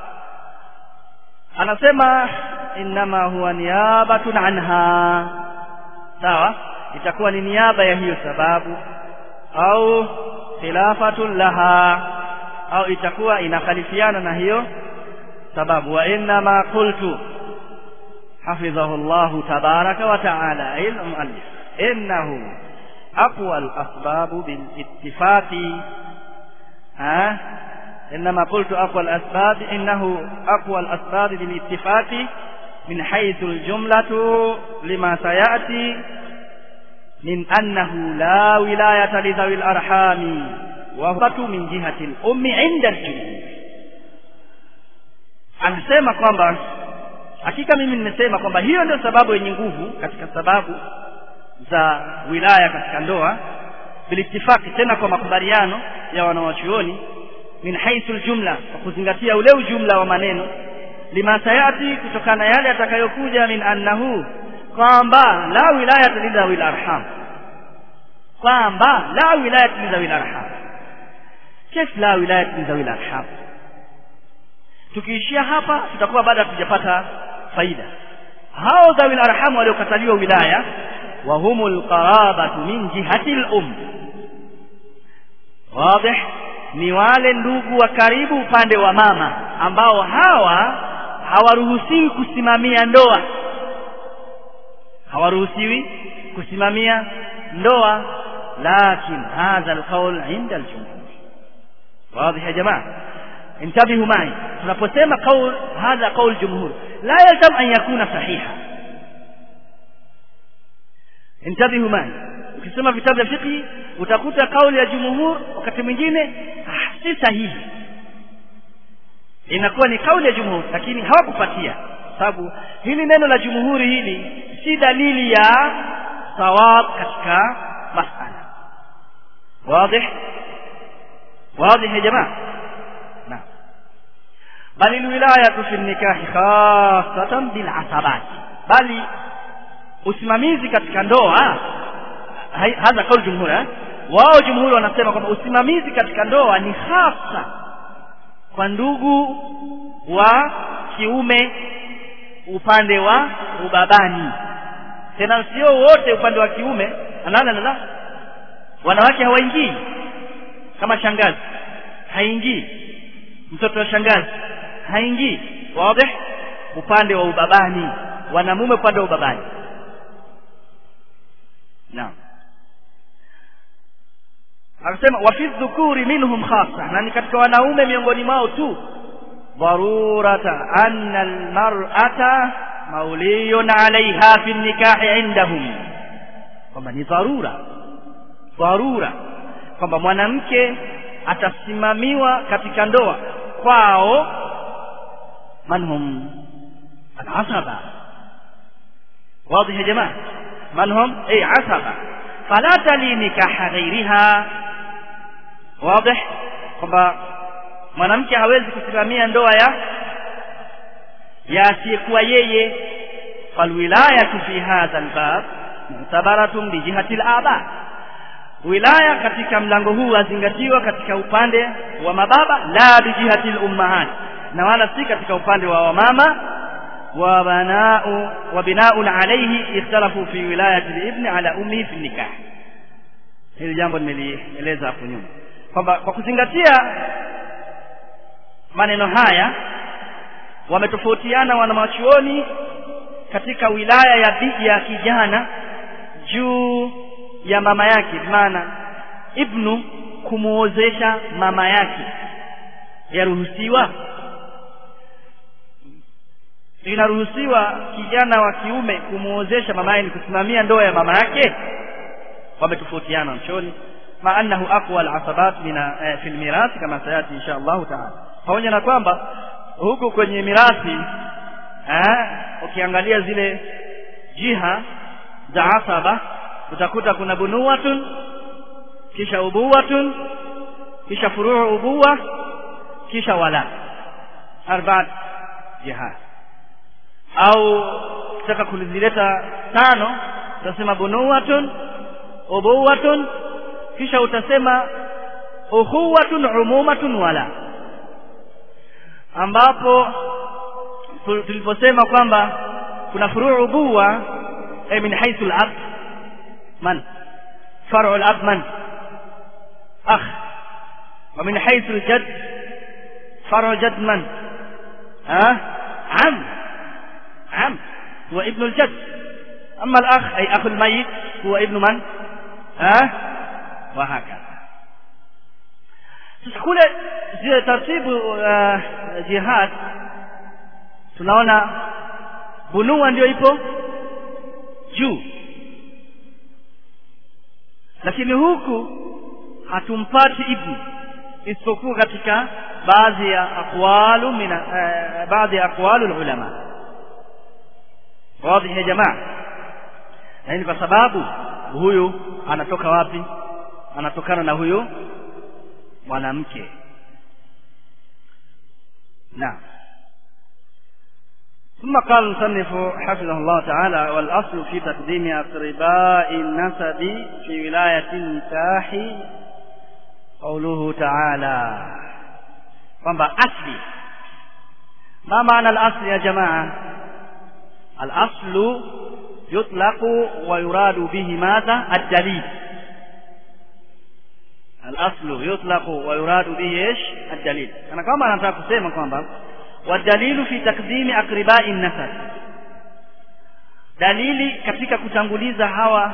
anasema innama huwa niyabatun anha sawa itakuwa ni niaba ya hiyo sababu au khilafatun laha au itakuwa inakhalifiana na hiyo sababu wa innama qultu حفظه الله تبارك وتعالى أي المؤلف إنه أقوى الأسباب بالاتفاق ها إنما قلت أقوى الأسباب إنه أقوى الأسباب بالاتفاق من حيث الجملة لما سيأتي من أنه لا ولاية لذوي الأرحام وهو من جهة الأم عند الجمهور anasema kwamba hakika mimi nimesema kwamba hiyo ndio sababu yenye nguvu katika sababu za wilaya katika ndoa bilitifaki tena kwa makubaliano ya wanawachuoni min haithu aljumla kwa kuzingatia ule ujumla wa maneno lima sayati kutokana yale yatakayokuja min annahu kwamba la wilayata lidhawil arham kwamba la wilayata lidhawil arham kif la wilayata lidhawil arham tukiishia hapa tutakuwa baada hatujapata faida hao dhawil arham waliokataliwa wilaya wa humul qarabatu min jihati al-um wazi ni wale ndugu wa karibu upande wa mama ambao hawa hawaruhusiwi kusimamia ndoa hawaruhusiwi kusimamia ndoa lakin hadha alqawl inda aljumhur wazi ya jamaa انتبهوا معي tunaposema qaul hadha qaul jumhur la yalzam an yakuna sahiha انتبهوا معي ukisoma vitabu vya fiqh utakuta kauli ya jumhur wakati mwingine si sahihi inakuwa ni kauli ya jumhur lakini hawakupatia sababu hili neno la jumhuri hili si dalili ya sawab katika masala wazi wazi ya jamaa naam bali alwilayatu fi nikahi khassatan bil asabat bali usimamizi katika ndoa hadha kauli jumhur eh wao jumhuri wanasema kwamba usimamizi katika ndoa ni hasa kwa ndugu wa kiume upande wa ubabani tena sio wote upande wa kiume la la wanawake hawaingii kama shangazi haingii mtoto wa shangazi haingii wazi upande wa ubabani wanamume upande wa ubabani naam akasema wa fi dhukuri minhum khassa na ni katika wanaume miongoni mwao tu dharurata anna almar'ata mauliyun alaiha fi nikahi indahum kwamba ni dharura dharura kwamba mwanamke atasimamiwa katika ndoa kwao manhum alasaba واضح يا جماعه من هم اي عصبه فلا تلي نكاح غيرها واضح kwamba mwanamke hawezi kusimamia ndoa ya ya asiyekuwa yeye falwilayatu fi hadha albab mu'tabaratun bi jihati alaba wilaya katika mlango huu wazingatiwa katika upande wa mababa la bi jihati alummahat na wala si katika upande wa wamama wa banau wa binaun alayhi ikhtalafu fi wilayati alibn ala ummi fi nikah hili jambo nimelieleza hapo nyuma kwamba kwa kuzingatia maneno haya wametofautiana wanamachuoni katika wilaya ya bi ya kijana juu ya mama yake maana ibnu kumuozesha mama yake yaruhusiwa inaruhusiwa kijana wa kiume kumwozesha mamaye ni kusimamia ndoa ya mama yake wametofautiana mchoni ma annahu aqwa alasabat min eh, fi almirathi kama sayati insha Allah taala pamoja na kwamba huku kwenye mirathi eh, ukiangalia zile jiha za asaba utakuta kuna bunuwatun kisha ubuwatun kisha furuu ubuwa kisha wala arbaat jihad au ukitaka kulizileta tano utasema bunuwatun ubuwatun kisha utasema ukhuwatun umumatun wala ambapo tuliposema kwamba kuna furuu ubuwa ay min haythu al-ab man far'u al-ab man akh wa min haythu al-jadd far'u jadd man ha am am هو ابن الجد أما الأخ أي أخ الميت هو ابن من ها وهكذا sasa kule zile taratibu uh, jihad tunaona bunua ndio ipo juu lakini huku hatumpati ibni isipokuwa katika baadhi ya aqwalu min uh, baadhi ya aqwalu ulama wazi ya jamaa na hii kwa sababu huyu anatoka wapi anatokana na huyu mwanamke naam ثم قال المصنف حفظه الله تعالى والأصل في تقديم أقرباء النسب في ولاية النكاح قوله تعالى kwamba asli ما معنى الأصل يا جماعة الأصل يطلق ويراد به ماذا الدليل الأصل يطلق ويراد به ايش الدليل أنا كما nataka kusema kwamba والدليل في تقديم أقرباء النسب dalili katika kutanguliza hawa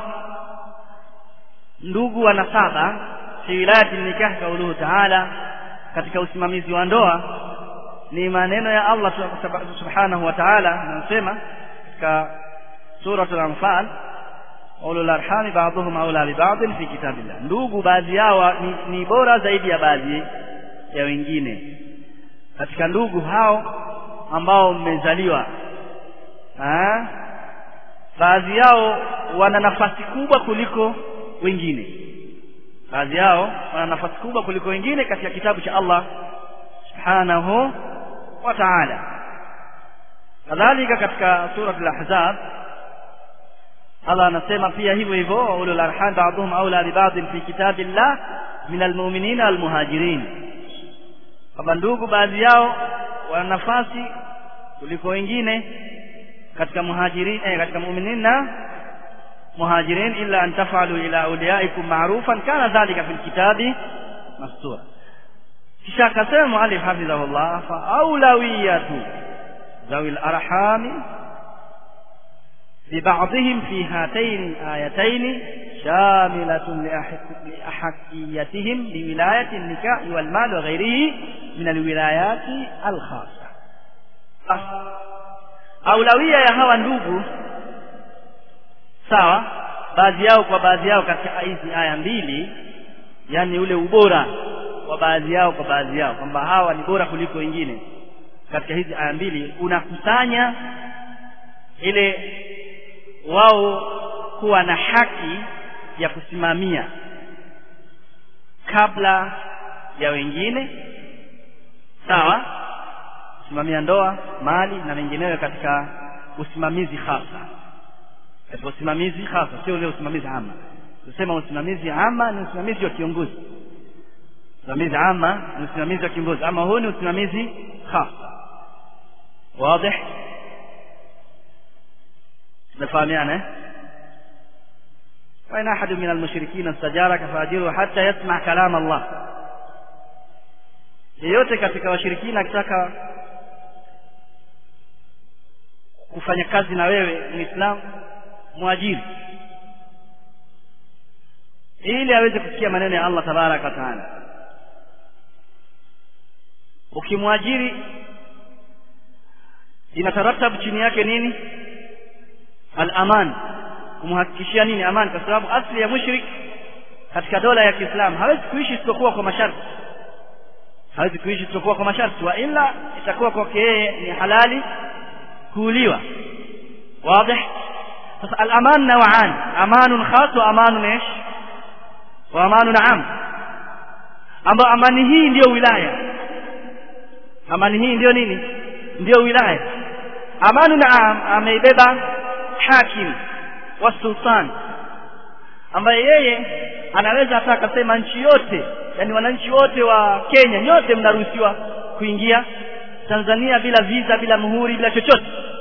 ndugu wa nasaba fi wilayati nikah kauluhu taala katika usimamizi wa ndoa ni maneno ya Allah subhanahu wa ta'ala anasema katika suratul anfal ulul arhami ba'dhum awla bi ba'd fi kitabillah ndugu baadhi yao ni, ni bora zaidi ya baadhi ya wengine katika ndugu hao ambao mmezaliwa baadhi yao wana nafasi kubwa kuliko wengine baadhi yao wana nafasi kubwa kuliko wengine katika kitabu cha Allah subhanahu wa ta'ala kadhalika katika sura al-ahzab Allah anasema pia hivyo hivyo ulul arham ba'dhum awla bi ba'd fi kitabillah min almu'minina almuhajirin kwamba ndugu baadhi yao wana nafasi kuliko wengine katika muhajirin eh, katika mu'minin na muhajirin illa an taf'alu ila awliyaikum ma'rufan kana dhalika fil kitabi mastura kisha akasema muallif hafidhahullah fa aulawiyatu ذوي الأرحام ببعضهم في هاتين الآيتين شاملة لأحقيتهم لولاية النكاح والمال وغيره من الولايات الخاصة أولوية يا هوا ndugu sawa baadhi yao kwa baadhi yao katika hizi aya mbili yani ule ubora wa baadhi yao kwa baadhi yao kwamba hawa ni bora kuliko wengine katika hizi aya mbili unakusanya ile wao kuwa na haki ya kusimamia kabla ya wengine sawa kusimamia ndoa mali na mengineyo katika usimamizi hasa katika usimamizi hasa sio ule usimamizi ama tusema usimamizi ama ni usimamizi wa kiongozi usimamizi ama ni usimamizi wa kiongozi ama huu ni usimamizi hasa واضح نفهميانه وإن أحد من المشركين استجارك فأجره حتى يسمع كلام الله yeyote katika washirikina akitaka kufanya kazi na wewe muislamu mwajiri ili aweze kusikia maneno ya Allah tabaraka wa taala ukimwajiri inataratabu chini yake nini al-aman kumhakikishia nini amani kwa sababu asli ya mushrik katika dola ya Kiislamu hawezi kuishi isipokuwa kwa masharti hawezi kuishi isipokuwa kwa masharti wa ila itakuwa kwake yeye ni halali kuuliwa wazi sasa al-aman naw'an amanun khas wa amanun ايش wa amanun am ambapo amani hii ndiyo wilaya amani hii ndiyo nini ndiyo wilaya amanun am ameibeba hakim wa sultan ambaye yeye anaweza hata akasema nchi yote yani wananchi wote wa Kenya nyote mnaruhusiwa kuingia Tanzania bila visa bila muhuri bila chochote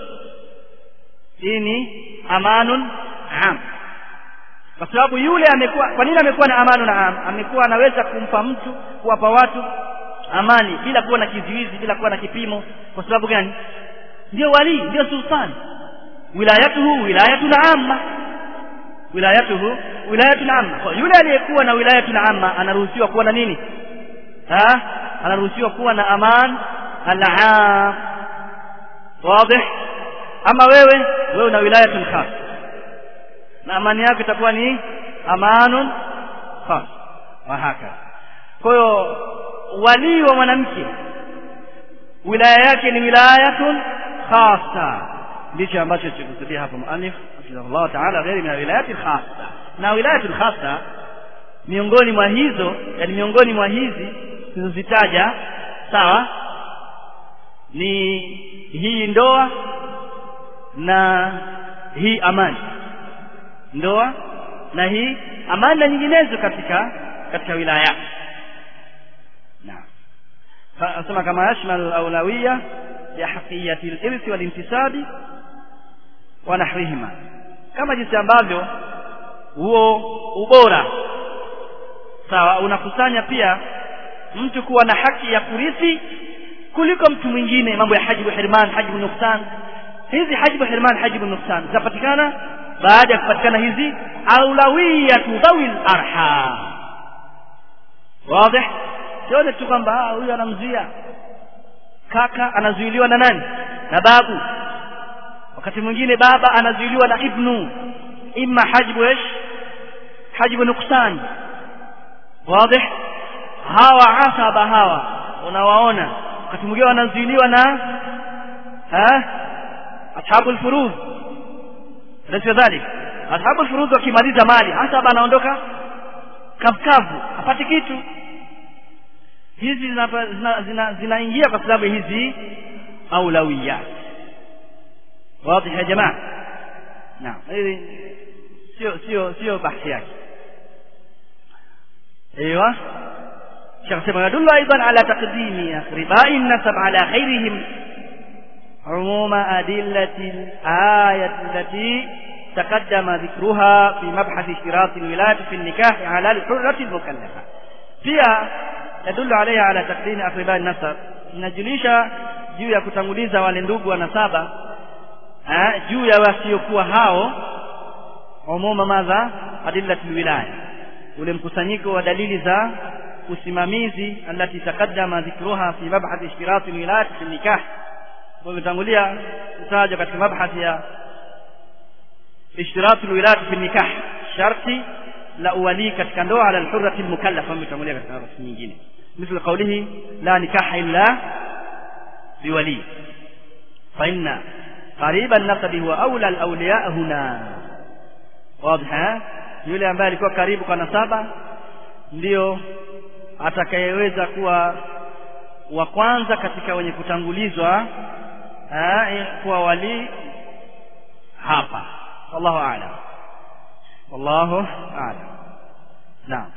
hii ni amanun am kwa sababu yule amekuwa kwa nini amekuwa na amanun am amekuwa anaweza kumpa mtu kuwapa watu amani bila kuwa na kizuizi bila kuwa na kipimo kwa sababu gani ndio wali ndio sultan wilayatuhu wilayatun amma wilayatuhu wilayatun amma kwa yule aliyekuwa na wilayatun amma anaruhusiwa kuwa na nini ha anaruhusiwa kuwa na aman al-aam wazi ama wewe wewe una wilayatun khas na amani yako itakuwa ni amanun khas wa haka kwa hiyo wali wa mwanamke wilaya yake ni wilayatun khasa ndicho ambacho tukusudia hapa muallif Allah ta'ala ghairi min wilayati khassa na wilayati khassa miongoni mwa hizo yani miongoni mwa hizi tulizozitaja sawa ni hii ndoa na hii amani ndoa na hii amani na nyinginezo katika katika wilaya naam anasema kama yashmal al-awlawiyya ya haqiyati al-irthi wal-intisabi wa nahwihima kama jinsi ambavyo huo ubora sawa unakusanya pia mtu kuwa na haki ya kurithi kuliko mtu mwingine mambo ya hajibu hirman hajibu nuksan hizi hajibu hirman hajibu nuksan zinapatikana baada ya kupatikana hizi aulawiyatu dhawil arham wazi sione tu kwamba huyu anamzuia kaka anazuiliwa na nani na babu wakati mwingine baba anazuiliwa na ibnu imma hajbu ish hajbu nuksan wazi hawa asaba hawa unawaona wakati mwingine wanazuiliwa na ha ashabu alfurud ndio dhalik ashabu alfurud wakimaliza mali asaba anaondoka kafkavu apate kitu hizi zinaingia zina, zina, zina kwa sababu hizi aulawiyat واضح يا جماعه نعم sio sio sio bahthi yake ايوه شيخ سيما يدل ايضا على تقديم اقرباء النسب على غيرهم عموم ادله الايه التي تقدم ذكرها في مبحث اشتراط الولايه في النكاح على الحره المكلفه فيها يدل عليها على تقديم اقرباء النسب inajulisha juu ya kutanguliza wale ndugu wa nasaba juu ya wasiokuwa hao umuma madha adillatul wilaya ule mkusanyiko wa dalili za usimamizi alati taqaddama dhikruha fi mabhath ishtirat alwilayat fi nikah tumetangulia kutajwa katika mabhath ya ishtirat alwilayat fi nikah sharti la uwali katika ndoa ala alhurrati almukallafa tumetangulia katika nafasi nyingine مثل قوله لا نكاح إلا بولي فإن قريب النسب هو أولى الأولياء هنا واضح yule ambaye alikuwa karibu kwa nasaba ndio atakayeweza kuwa wa kwanza katika wenye kutangulizwa kuwa wali hapa wallahu a'lam wallahu a'lam naam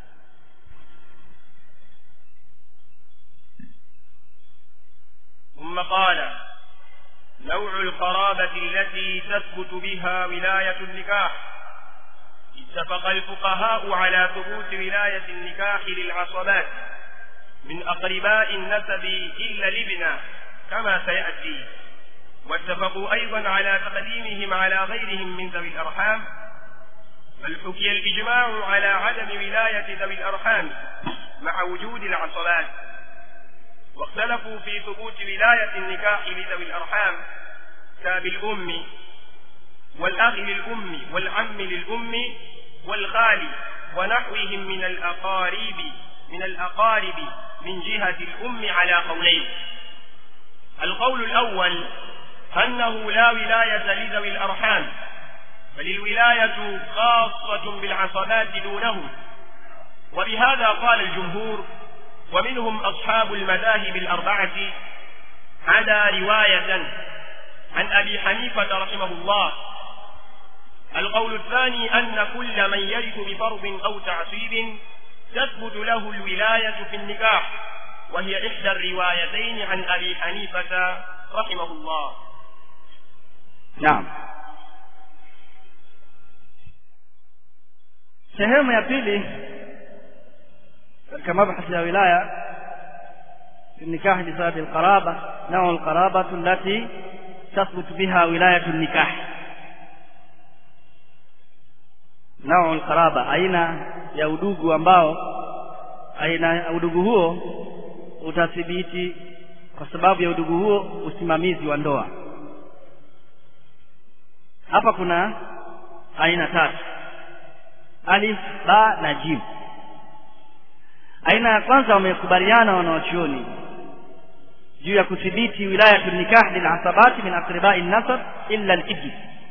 ثم قال نوع القرابة التي تثبت بها ولاية النكاح اتفق الفقهاء على ثبوت ولاية النكاح للعصبات من أقرباء النسب إلا الابن كما سيأتي واتفقوا أيضا على تقديمهم على غيرهم من ذوي الأرحام بل حكي الإجماع على عدم ولاية ذوي الأرحام مع وجود العصبات واختلفوا في ثبوت ولاية النكاح لذوي الأرحام كأبي الأم والأخ للأم والعم للأم والخال ونحوهم من الأقارب من الأقارب من جهة الأم على قولين القول الأول أنه لا ولاية لذوي الأرحام بل الولاية خاصة بالعصبات دونهم وبهذا قال الجمهور ومنهم أصحاب المذاهب الأربعة عدا رواية عن أبي حنيفة رحمه الله القول الثاني أن كل من يرث بفرض أو تعصيب تثبت له الولاية في النكاح وهي إحدى الروايتين عن أبي حنيفة رحمه الله naam sehemu ya pili katika mabhasi ya wilaya النكاح بسبب القرابة نوع القرابة التي تثبت بها ولاية النكاح نوع القرابة aina ya udugu ambao aina ya udugu huo utathibiti kwa sababu ya udugu huo usimamizi wa ndoa hapa kuna aina tatu alif ba na jim aina ya kwanza wamekubaliana wanawachuoni juu ya kudhibiti wilayatu nikah lilasabati min aqribai nasab illa al-ibn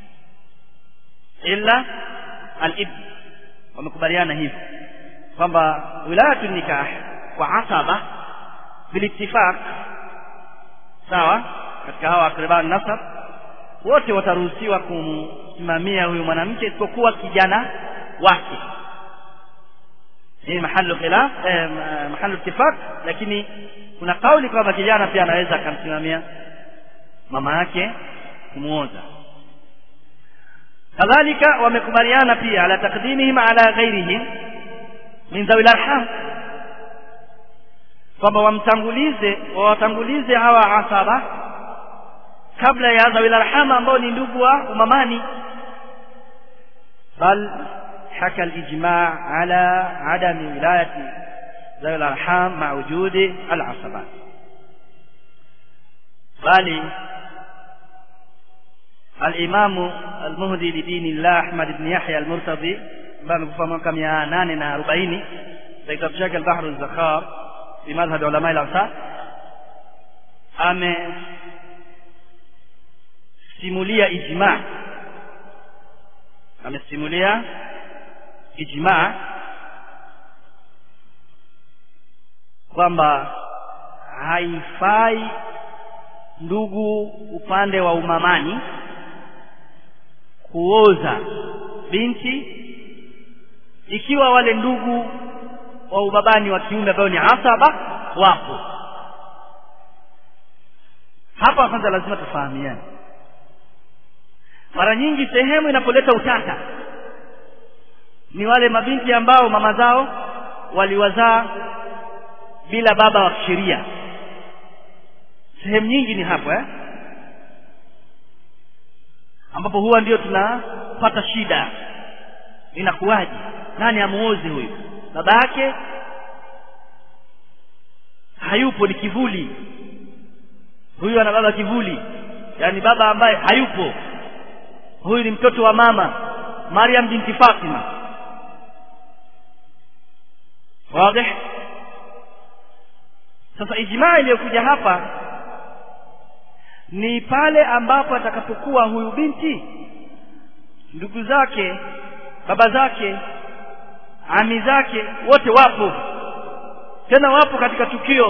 illa al-ibn wamekubaliana hivyo kwamba wilayatu nikah kwa asaba bilittifaq sawa katika hawa aqribai nasab wote wataruhusiwa kumsimamia huyu mwanamke isipokuwa kijana wake hii mahalu khilaf eh, mahalu ittifaq lakini kuna kauli kwamba kijana pia anaweza akamsimamia mama yake kumuoza kadhalika wamekubaliana pia ala taqdimihim ala ghairihim min dhawi arham kwamba wamtangulize wawatangulize hawa asaba kabla ya dhawi arham ambao ni ndugu wa umamani bal حكى الإجماع على عدم ولاية ذوي الأرحام مع وجود العصبات بل الإمام المهدي لدين الله أحمد بن يحيى المرتضي بان كفا كم يا ناننا أربعين كتاب شكل البحر الزخار في مذهب علماء الأمثال ame simulia ijma amesimulia ijma kwamba haifai ndugu upande wa umamani kuoza binti ikiwa wale ndugu wa ubabani wa kiume ambao ni asaba wapo hapa kwanza lazima tufahamiane mara nyingi sehemu inapoleta utata ni wale mabinti ambao mama zao waliwazaa bila baba wa kisheria sehemu nyingi ni hapo eh? ambapo huwa ndio tunapata shida inakuwaje nani amuozi huyu baba yake hayupo ni kivuli huyu ana baba kivuli yaani baba ambaye hayupo huyu ni mtoto wa mama Maryam binti Fatima wazi sasa ijmaa iliyokuja hapa ni pale ambapo atakapokuwa huyu binti ndugu zake baba zake ami zake wote wapo tena wapo katika tukio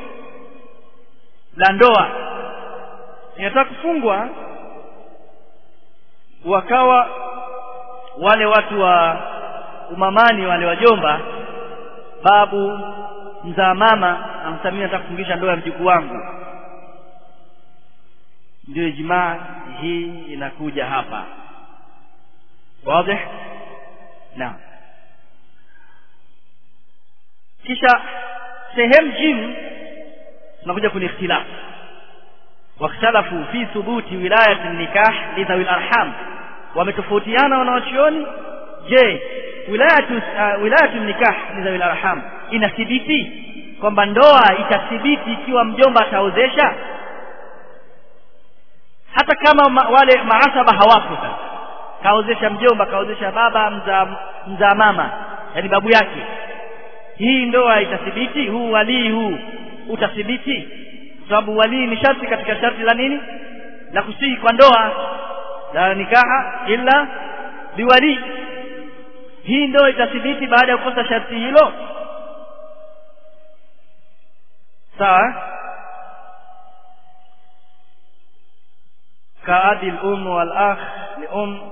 la ndoa inataka kufungwa wakawa wale watu wa umamani wale wajomba babu mzaa mama amsamia nataka kufungisha ndoa ya mjukuu wangu ndio ijmaa hii inakuja hapa wazi naam kisha sehemu jim tunakuja kwenye ikhtilaf واختلفوا في ثبوت ولاية النكاح لذوي الأرحام ومتفوتيانا wanawachuoni je wilayatu uh, wilayatu nikah ni dhawi arham inathibiti kwamba ndoa itathibiti ikiwa mjomba ataozesha hata kama ma, wale maasaba hawapo sasa kaozesha mjomba kaozesha baba mzaa mzaa mama yani babu yake hii ndoa itathibiti huu walii huu utathibiti kwa sababu walii ni sharti katika sharti la nini la kusihi kwa ndoa la nikaha illa biwali hii ndoa itathibiti baada ya kukosa sharti hilo sawa كأبي الأم والأخ لأم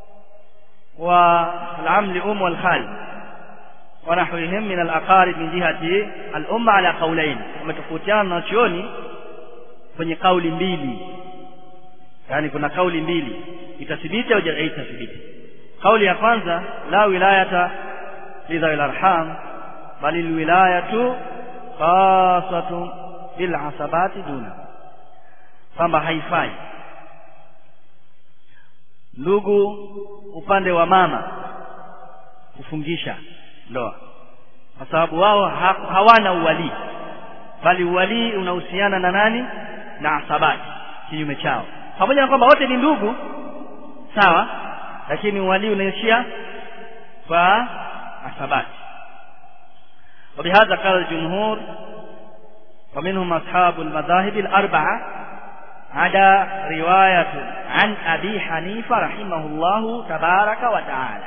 والعم لأم والخال ونحوهم من الأقارب من جهة الأم على قولين ومتفوتيان ناشيوني kwenye kauli mbili yani kuna kauli mbili itathibiti au haitathibiti kauli ya kwanza la wilayata lidhawi larham bali lwilayatu khasatun bilasabati duna kwamba haifai ndugu upande wa mama kufungisha ndoa kwa sababu wao ha, hawana uwalii bali uwalii unahusiana na nani na asabati kinyume chao pamoja na kwamba wote ni ndugu sawa lakini uwalii unaishia kwa asabati وبهذا قال الجمهور ومنهم أصحاب المذاهب الأربعة عدا رواية عن أبي حنيفة رحمه الله تبارك وتعالى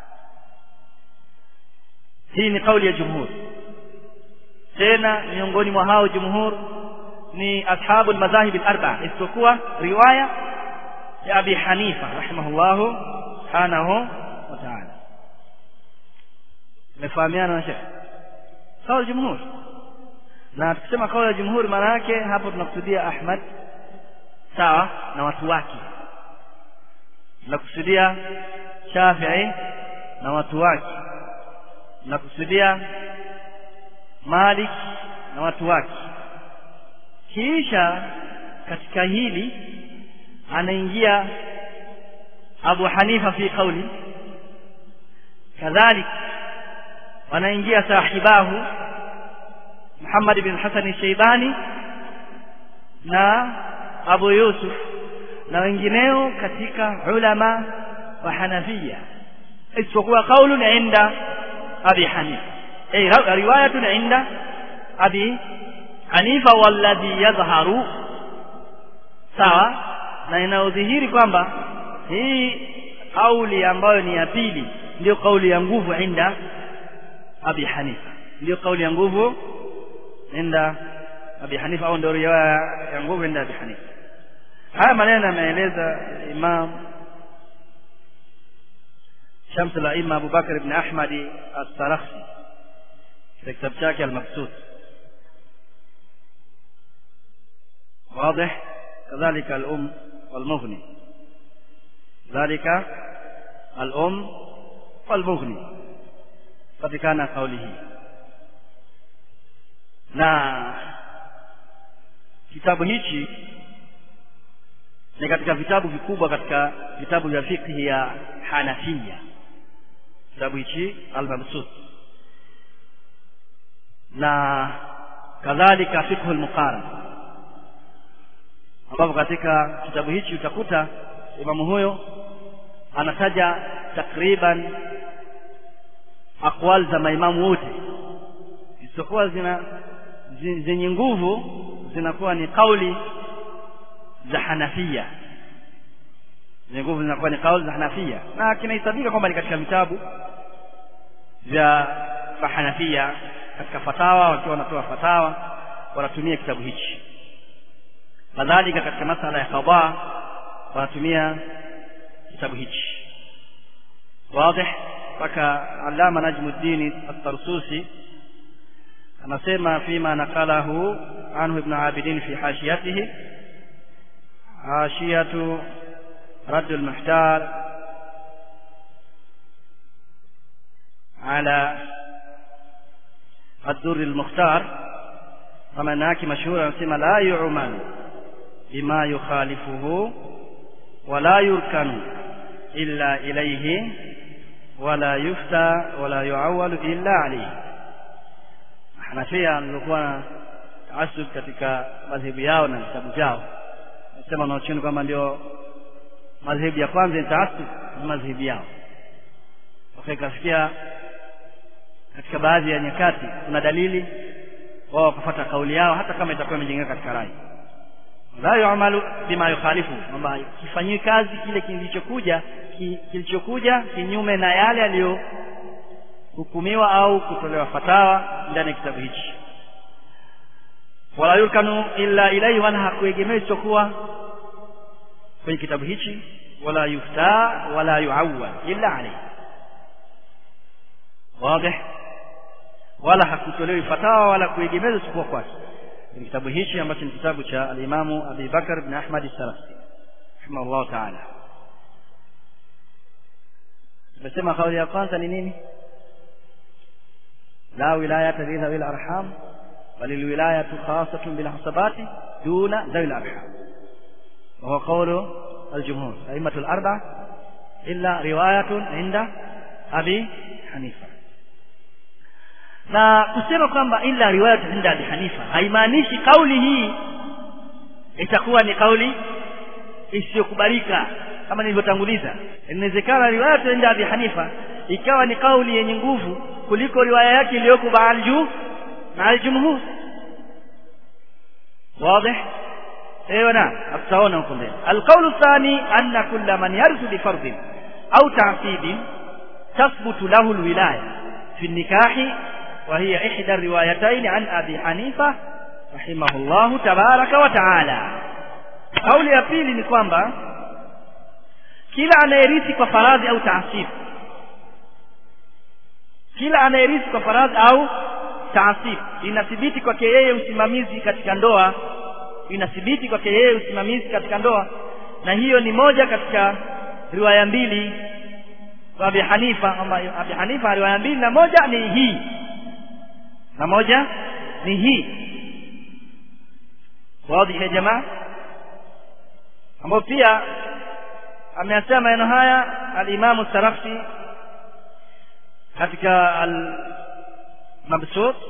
hii ni kauli ya jumhur tena miongoni mwa hao jumhur ni ashabu almadhahib alarba'a isipokuwa riwaya ya abi hanifa rahimahullahu subhanahu wa ta'ala mefahamiana na shekh kauli jumhur na tukisema kauli ya jumhur maana yake hapo tunakusudia ahmad sawa na watu wake tunakusudia shafii na watu wake tunakusudia malik na watu wake kisha katika hili anaingia abu hanifa fi qauli kadhalik wanaingia sahibahu muhammad bin hasan shaibani na abu yusuf na wengineo katika ulama wa hanafia isipokuwa qaulun inda abi hanifa ay riwayatun inda abi hanifa walladhi yadhharu sawa na inayodhihiri kwamba hii kauli ambayo ni ya pili ndio kauli ya nguvu inda abi hanifa ndio kauli ya nguvu inda abi hanifa au ndio riwaya ya nguvu inda abi hanifa haya maneno yameeleza imam شمس الأئمة أبو بكر بن أحمد السرخسي في كتاب شاكي المقصود واضح كذلك الأم والمغني ذلك الأم والمغني قد كان قوله na kitabu hichi ni katika vitabu vikubwa katika vitabu vya fikhi ya Hanafia kitabu hichi al-Mabsut na kadhalika fiqh al-muqaran ambapo katika kitabu hichi utakuta imamu huyo anataja takriban aqwal za maimamu wote isipokuwa zina zenye nguvu zinakuwa ni kauli za Hanafia zenye nguvu zinakuwa ni kauli za Hanafia na kinahesabika kwamba ni katika vitabu vya Hanafia katika fatawa wakiwa wanatoa fatawa wanatumia kitabu hichi kadhalika katika masala ya qada wanatumia kitabu hichi wazi mpaka alama najmuddin at-tarsusi anasema fima naqalahu anhu ibn abidin fi hashiyatihi hashiyatu رد المحتار على الدر المختار كما هناك مشهور anasema la yu'man bima yukhalifuhu wala yurkanu illa ilayhi wala yufta wala yu'awwalu illa alayhi Hanafia waliokuwa na taasub katika madhehebu yao na vitabu vyao nasema wanaochuni kwamba ndio madhehebu ya kwanza ni taasub ni madhehebu yao wakaikafikia katika baadhi ya nyakati kuna dalili wao wakafuata kauli yao hata kama itakuwa imejengeka katika rai la yu'malu bima yukhalifu kwamba kifanyiwi kazi kile kilichokuja ki, kilichokuja kinyume na yale aliyohukumiwa au kutolewa fatawa ndani ya kitabu hichi wala yurkanu illa ilayhi wala hakuegemea isipokuwa kwenye kitabu hichi wala yufta wala yuawwal illa alayhi wazi wala hakutolewi fatawa wala kuegemezwa isipokuwa kwake ni kitabu hichi ambacho ni kitabu cha alimamu Abi Bakar bin Ahmad as-Salafi rahimahullah ta'ala tumesema kauli ya kwanza ni nini la wilayata li dhawil arham bal alwilayatu khassatun bil hasabati duna dhawil arham wa huwa qawlu al-jumhur a'immatu al-arba'a illa riwayatun inda Abi Hanifa na kusema kwamba illa riwayat inda Abi Hanifa haimaanishi kauli hii itakuwa ni kauli isiyokubalika kama nilivyotanguliza inawezekana riwayat inda Abi Hanifa ikawa ni kauli yenye nguvu kuliko riwaya yake iliyoko baalju na aljumhur واضح ايوه نعم افسرنا huko mbele القول الثاني ان كل من يرث بفرض او تعصيب تثبت له الولايه في النكاح وهي إحدى الروايتين عن أبي حنيفة رحمه الله تبارك وتعالى قول ya pili ni kwamba kila anayerithi kwa faradhi au taasib kila anayerithi kwa faradhi au taasib inathibiti kwake yeye usimamizi katika ndoa inathibiti kwake yeye usimamizi katika ndoa na hiyo ni moja katika riwaya mbili kwa Abi Hanifa kwamba Abi Hanifa riwaya mbili na moja ni hii na moja ni hii wazi ya jamaa ambao pia ameyasema maneno haya al-Imam Sarafi katika al-Mabsut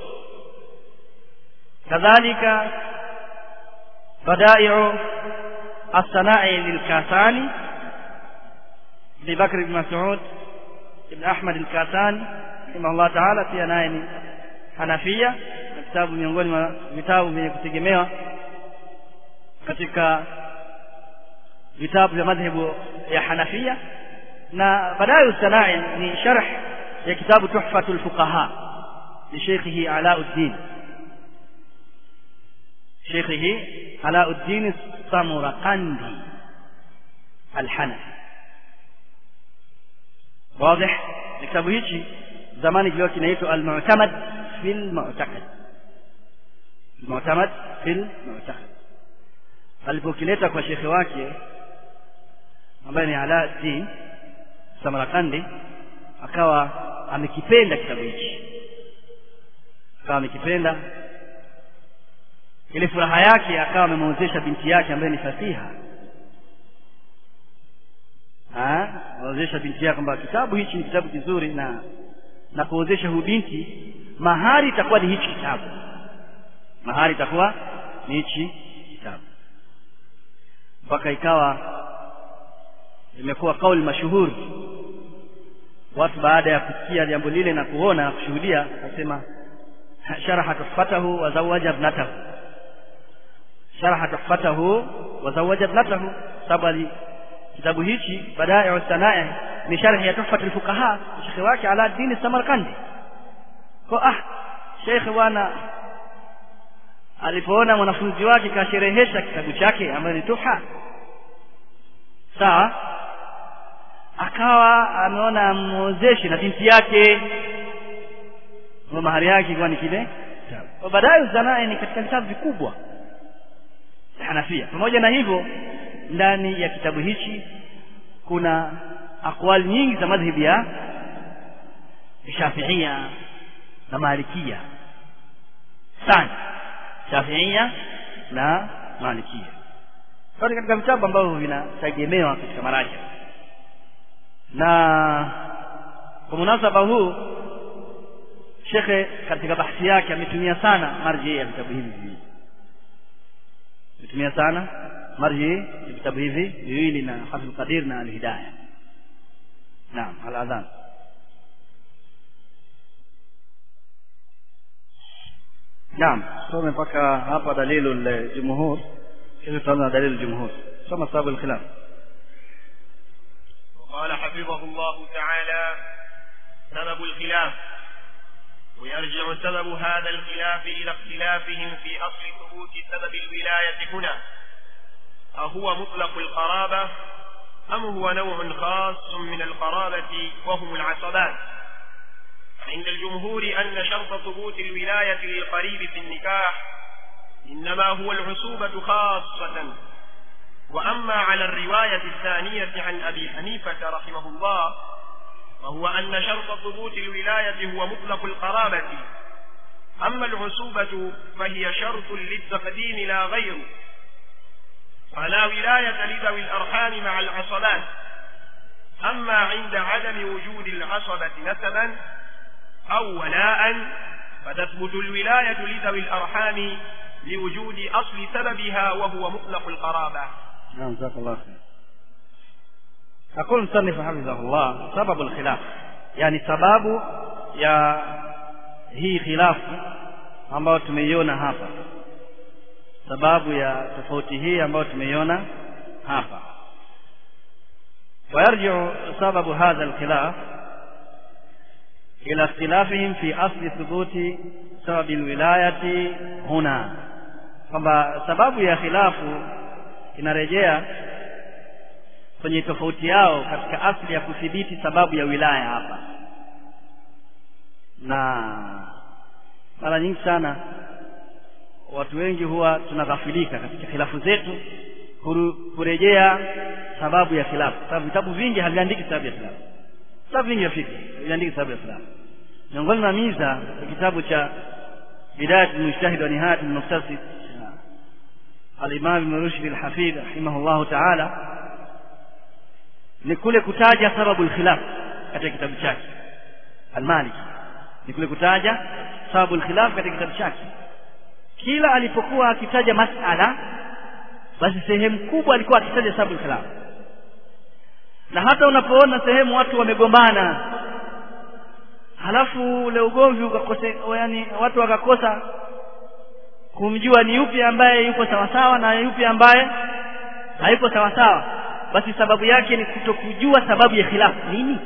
kadhalika badai'u as-sana'i lil-Kasani لبكر بن مسعود ابن أحمد الكاساني رحمه الله تعالى pia naye ni Hanafia na kitabu miongoni mwa vitabu vyenye kutegemewa katika vitabu vya madhehebu ya Hanafia na baadaye usanai ni sharh ya kitabu Tuhfatul Fuqaha li Sheikhihi Alauddin Sheikhihi Alauddin Samarqandi Al-Hanafi واضح kitabu hichi zamani kilikuwa kinaitwa al-mu'tamad fil mu'taqad al-mu'tamad fil mu'taqad alipokileta kwa shekhe wake ambaye ni Alauddin Samarkandi akawa amekipenda kitabu hichi akawa amekipenda ile furaha yake akawa amemwozesha binti yake ambaye ni Fatiha anaozesha binti yake kwamba kitabu hichi ni kitabu kizuri na na kuozesha huyu binti mahari itakuwa ni hichi kitabu mahari itakuwa ni hichi kitabu mpaka ikawa imekuwa kauli mashuhuri watu baada ya kusikia jambo lile na kuona na kushuhudia akasema sharaha tuhfatahu wa zawaja ibnatahu sharaha tuhfatahu wa zawaja ibnatahu sababu kitabu hichi badai sanaa ni sharhi ya tuhfat alfuqaha shekhi wake ala dini samarkandi kwa ah shekhi bwana alipoona mwanafunzi wake kasherehesha kitabu chake ambayo ni tuhfa sawa akawa ameona amwozeshe na binti yake kwa mahari yake ilikuwa ni kile kwa baadaye zanaa ni katika vitabu vikubwa Hanafia pamoja na hivyo ndani ya kitabu hichi kuna akwali nyingi za madhhabi ya Shafiia na Malikia sana Shafiia na Malikia sote katika vitabu ambavyo vinategemewa katika maraja na kwa munasaba huu shekhe katika bahthi yake ametumia sana marji ya vitabu hivi viwili ametumia sana marji ya vitabu hivi viwili na hafidh qadir na alhidaya naam aladhan naam some mpaka hapa dalilu ljumhur kisha tutaanza dalilu ljumhur soma sababu alkhilaf وقال حفظه الله تعالى سبب الخلاف ويرجع سبب هذا الخلاف إلى اختلافهم في أصل ثبوت سبب الولاية هنا أهو مطلق القرابة أم هو نوع خاص من القرابة وهم العصبات عند الجمهور أن شرط ثبوت الولاية للقريب في النكاح إنما هو العصوبة خاصة وأما على الرواية الثانية عن أبي حنيفة رحمه الله وهو أن شرط ثبوت الولاية هو مطلق القرابة أما العصوبة فهي شرط للتقديم لا غير فلا ولاية لذوي الأرحام مع العصبات أما عند عدم وجود العصبة نسبا أو ولاء فتثبت الولاية لذوي الأرحام لوجود أصل سببها وهو مطلق القرابة نعم جزاك الله خير يقول المصنف حفظه الله سبب الخلاف يعني sababu ya hii khilafu ambayo tumeiona hapa sababu ya tofauti hii ambayo tumeiona hapa ويرجع سبب هذا الخلاف إلى اختلافهم في أصل ثبوت سبب الولاية هنا kwamba sababu ya khilafu inarejea kwenye tofauti yao katika asili ya kudhibiti sababu ya wilaya hapa na mara nyingi sana watu wengi huwa tunaghafilika katika khilafu zetu kurejea sababu ya khilafu sababu vitabu vingi haviandiki sababu ya khilafu vitabu vingi vya fikra haviandiki sababu ya khilafu miongoni mwa miza ya kitabu cha bidayat lmujtahid wa nihayat lmuktasid alimam ibn rushd alhafidh rahimahullahu taala ni kule kutaja sababu alkhilaf katika kitabu chake almaliki ni kule kutaja sababu alkhilaf katika kitabu chake kila alipokuwa akitaja masala basi sehemu kubwa alikuwa akitaja sababu alkhilaf na hata unapoona sehemu watu wamegombana halafu ule ugomvi ukakose yani watu wakakosa kumjua ni yupi ambaye yuko sawasawa na yupi ambaye hayuko sawasawa basi sababu yake ni kutokujua sababu ya khilafu nini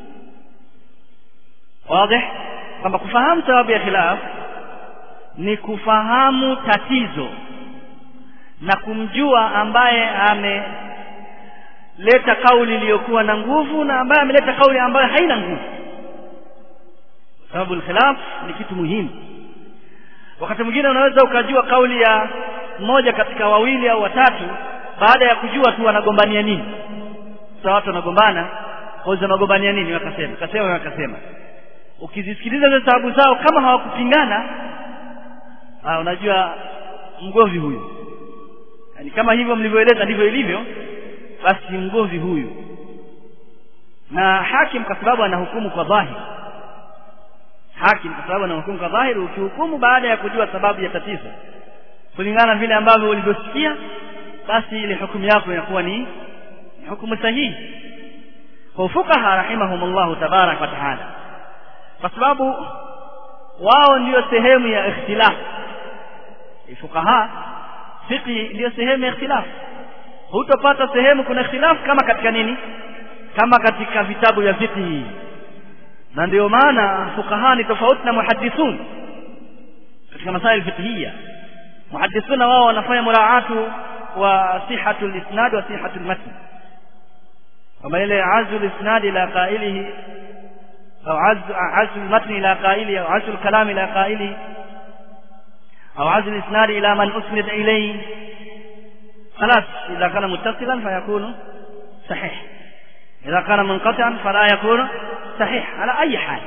wazi kwamba kufahamu sababu ya khilaf ni kufahamu tatizo na kumjua ambaye ameleta kauli iliyokuwa na nguvu na ambaye ameleta kauli ambayo haina nguvu sababu alkhilaf ni kitu muhimu wakati mwingine unaweza ukajua kauli ya mmoja katika wawili au watatu baada ya kujua tu wanagombania nini sasa watu wanagombana kauza wanagombania nini wakasema wakasema wakasema ukizisikiliza zile sababu zao kama hawakupingana ah unajua mgomvi huyu yani kama hivyo mlivyoeleza ndivyo ilivyo basi mgomvi huyu na hakim kwa sababu anahukumu kwa dhahiri hakim kwa sababu anahukumu kwa dhahiri ukihukumu baada ya kujua sababu ya tatizo kulingana vile ambavyo ulivyosikia basi ile hukumu yako inakuwa ni, ni hukumu sahihi kwa fukaha rahimahumullahu tabarak wa taala kwa sababu wao ndiyo sehemu ya ikhtilaf fukaha fiqhi ndiyo sehemu ya ikhtilaf hutopata sehemu kuna ikhtilaf kama katika nini kama katika vitabu vya fiqhi na ndio maana fukaha ni tofauti na muhadithun katika masaili fiqhiyya muhadithuna wao wanafanya muraatu wa sihatu lisnad wa sihatu lmatn kama ile azu lisnad ila qailihi au azu lmatn ila qailihi au azu lkalam ila qailihi au azu lisnad ila man usnid ilayhi خلاص إذا كان متصلا فيكون صحيح إذا كان منقطعا فلا يكون صحيح على أي حال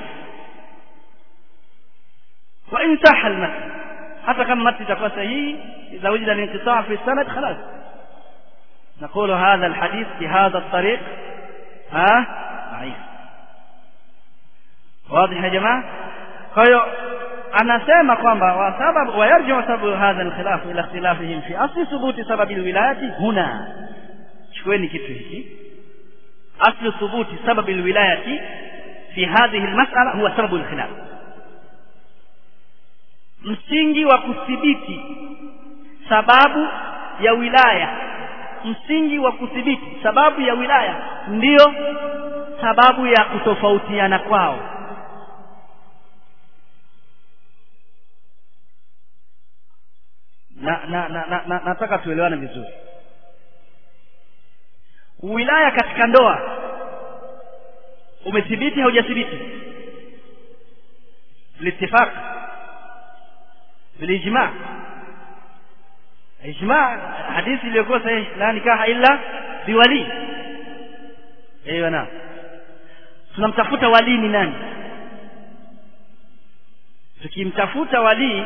وإن صح المتن حتى كم متن تكون صحيح إذا وجد الانقطاع في السند خلاص نقول هذا الحديث بهذا الطريق ها ضعيف واضح يا جماعة kwa hiyo anasema kwamba wa sababu wayarjiu sababu hadha alkhilaf ila ikhtilafihim fi asli thubuti sababi alwilayati huna chukueni kitu hiki asli thubuti sababi alwilayati fi hadhihi almas'ala huwa sababu alkhilaf msingi wa kuthibiti sababu ya wilaya msingi wa kuthibiti sababu ya wilaya ndiyo sababu ya kutofautiana kwao na, na, na, na, na nataka tuelewane vizuri wilaya katika ndoa umethibiti haujathibiti litifaq bilijma ijma hadithi iliyokuwa sahihi la nikaha illa biwali ايوه نعم tunamtafuta walii ni nani tukimtafuta walii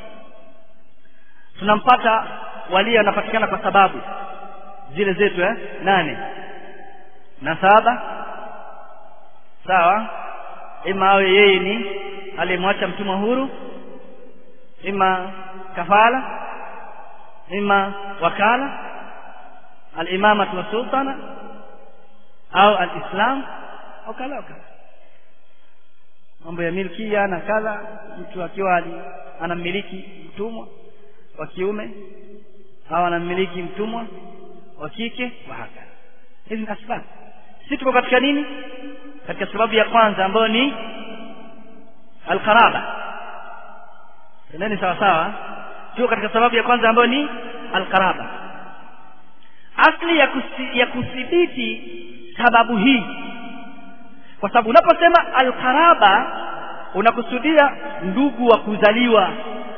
tunampata walii anapatikana kwa sababu zile zetu eh nane na saba sawa ima awe yeye ni aliyemwacha mtumwa huru ima kafala ima wakala alimamatu wasultana au alislam au kadha au kadha mambo ya milkia na kadha mtu akiwa anamiliki mtumwa wa kiume au anamiliki mtumwa wa kike wa haka hizi ni asbab sisi tuko katika nini katika sababu ya kwanza ambayo ni alqaraba nani sawa sawa tuko katika sababu ya kwanza ambayo ni alqaraba asli ya, kusi, ya kuthibiti sababu hii kwa sababu unaposema alqaraba unakusudia ndugu wa kuzaliwa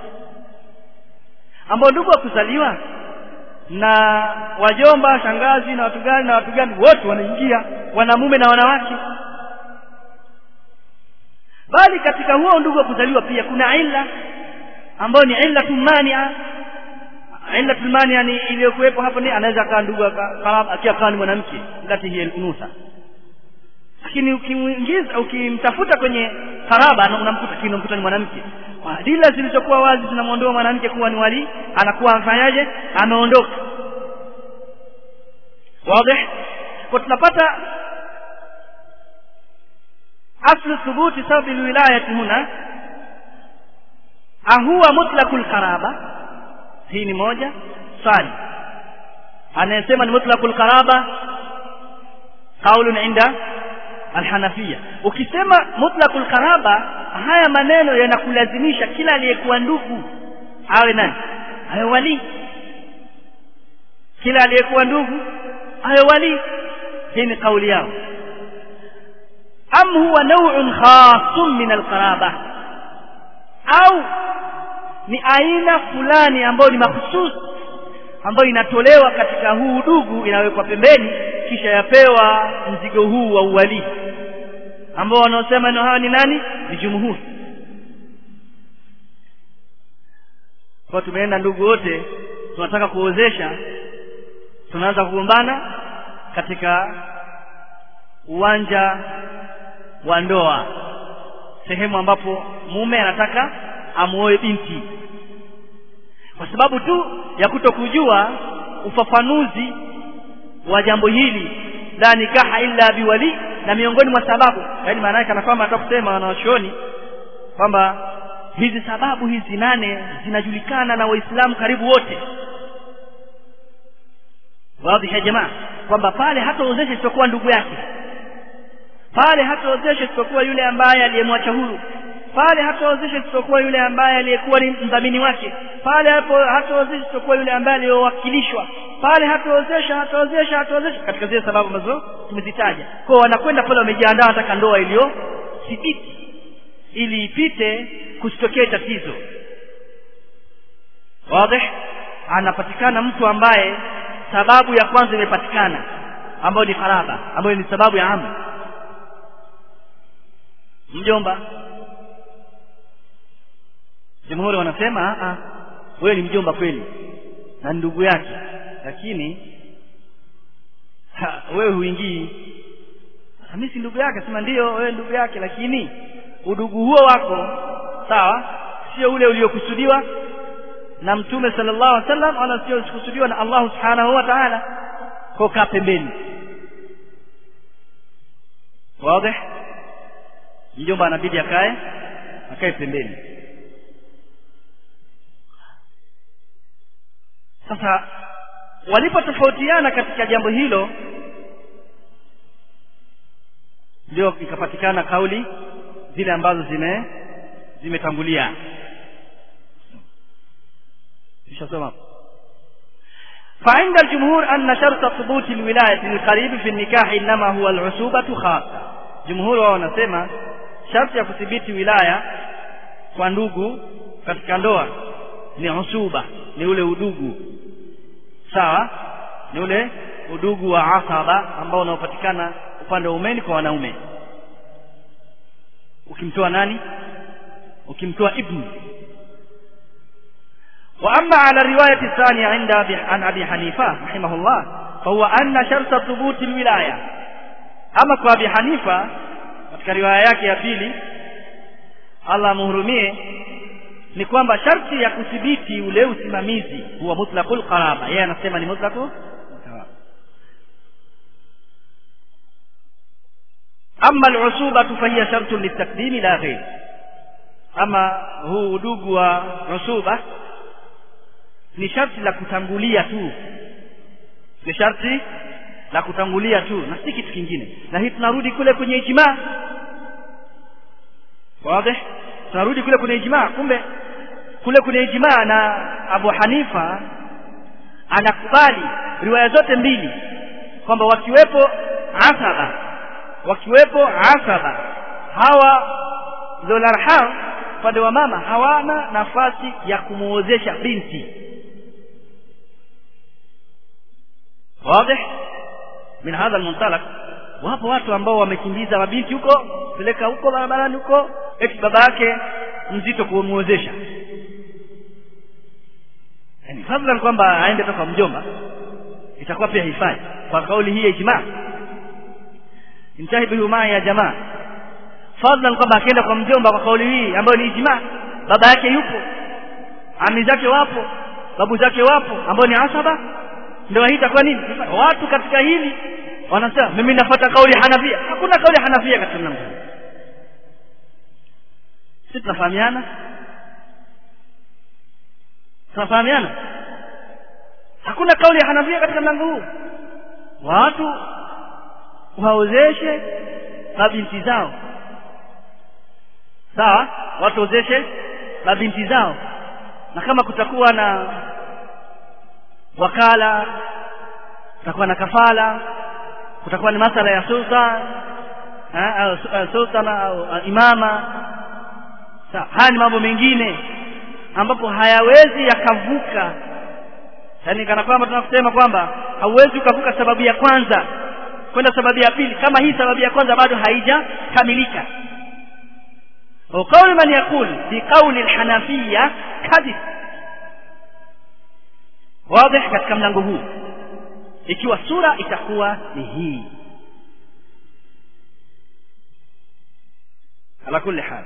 ambao ndugu wa kuzaliwa na wajomba shangazi na watu gani na watu gani wote wanaingia wanamume na wanawake bali katika huo ndugu wa kuzaliwa pia kuna illa ambayo ni illa tumania illa tumania ni iliyokuwepo hapo ni anaweza akawa ndugu akiwa akawa ni mwanamke lati hiya unusa lakini ukimuingiza ukimtafuta kwenye karaba unamkuta kile unamkuta ni mwanamke dila zilizokuwa wazi zinamwondoa mwanamke kuwa ni wali anakuwa afanyaje ameondoka wazi kwa tunapata aslu thubuti sababu alwilayati huna ahuwa mutlaqul qaraba hii ni moja swali anayesema ni mutlaqul qaraba qaulun inda alhanafia ukisema mutlaqul qaraba haya maneno yanakulazimisha kila aliyekuwa ndugu awe nani awe wali kila aliyekuwa ndugu awe wali hii ni kauli yao am huwa naw'un khasun min alqaraba au ni aina fulani ambayo ni mahususi ambayo inatolewa katika huu udugu inawekwa pembeni kisha yapewa mzigo huu wa uwalii ambao wanaosema neno hawa ni nani ni jumhuri kwa tumeenda ndugu wote tunataka kuozesha tunaanza kugombana katika uwanja wa ndoa sehemu ambapo mume anataka amuoe binti kwa sababu tu ya kutokujua ufafanuzi wa jambo hili la nikaha illa biwali na miongoni mwa sababu yaani maana yake kana kwamba nataka kusema wanawachuoni kwamba hizi sababu hizi nane zinajulikana na waislamu karibu wote wazi ya jamaa kwamba pale hataozesha isipokuwa ndugu yake pale hataozesha isipokuwa yule ambaye aliyemwacha huru pale hataozesha isipokuwa yule ambaye aliyekuwa ni mdhamini wake pale hapo hataozesha isipokuwa yule ambaye aliyowakilishwa pale hataozesha hataozesha hataozesha katika zile sababu ambazo tumezitaja kwa wanakwenda pale wamejiandaa wanataka ndoa iliyo thibiti ili ipite kusitokee tatizo wazi anapatikana mtu ambaye sababu ya kwanza imepatikana ambayo ni faraba ambayo ni sababu ya amu mjomba jamhuri wanasema a wewe ni mjomba kweli na ndugu yake lakini ha, wewe huingii mimi si ndugu yake sema ndio wewe ndugu yake lakini udugu huo wako sawa sio ule uliokusudiwa na mtume sallallahu alaihi wasallam wala sio kusudiwa na Allah subhanahu wa ta'ala kwa kaa pembeni wazi mjomba anabidi akae akae pembeni sasa walipotofautiana katika jambo hilo ndio ikapatikana kauli zile ambazo zime zimetangulia tushasoma فعند الجمهور أن شرط ثبوت الولاية للقريب في النكاح إنما هو العصوبة خاصة جمهور wao wanasema sharti ya kudhibiti wilaya kwa ndugu katika ndoa ni usuba ni ule udugu sawa ni ule udugu wa asaba ambao unaopatikana upande wa umeni kwa wanaume ukimtoa nani ukimtoa ibni وأما على الرواية الثانية عند عن أبي حنيفة رحمه الله فهو أن شرط ثبوت الولاية أما kwa أبي حنيفة katika riwaya yake ya pili Allah muhurumie ni kwamba sharti ya kudhibiti ule usimamizi huwa mutlaqul qaraba yeye anasema ni mutlaqu amma al-usuba fahiya shartun litakdimi la ghayr ama huu udugu wa usuba ni sharti la kutangulia tu ni sharti la kutangulia tu na si kitu kingine na hii tunarudi kule kwenye ijmaa wazi tunarudi kule kwenye ijmaa kumbe kule kwenye ijmaa na Abu Hanifa anakubali riwaya zote mbili kwamba wakiwepo asaba wakiwepo asaba hawa dholarham upande wa mama hawana nafasi ya kumuozesha binti wazi min hadha almuntalaq wapo watu ambao wamekimbiza mabinti huko peleka huko barabarani huko eti baba yake mzito kumuozesha yani fadlan kwamba aende toka mjomba itakuwa pia hifadhi kwa kauli hii ya ijmaa intahibu ma ya jamaa fadlan kwamba akienda kwa mjomba kwa kauli hii ambayo ni ijmaa baba yake yupo ami zake wapo babu zake wapo ambao ni asaba ndio hii itakuwa nini watu katika hili wanasema mimi nafuata kauli Hanafia hakuna kauli Hanafia katika mlango sisi tunafahamiana tunafahamiana hakuna kauli ya Hanafia katika mlango huu watu waozeshe mabinti zao sawa watu waozeshe mabinti zao na kama kutakuwa na wakala kutakuwa na kafala kutakuwa ni masala ya sultan au sultana au imama sawa haya ni mambo mengine ambapo hayawezi yakavuka yaani kana kwamba tunasema kwamba hauwezi ukavuka sababu ya kwanza kwenda sababu ya pili kama hii sababu ya kwanza bado haijakamilika وقول من يقول بقول الحنفية كذب واضح katika mlango huu ikiwa sura itakuwa ni hii ala kulli hal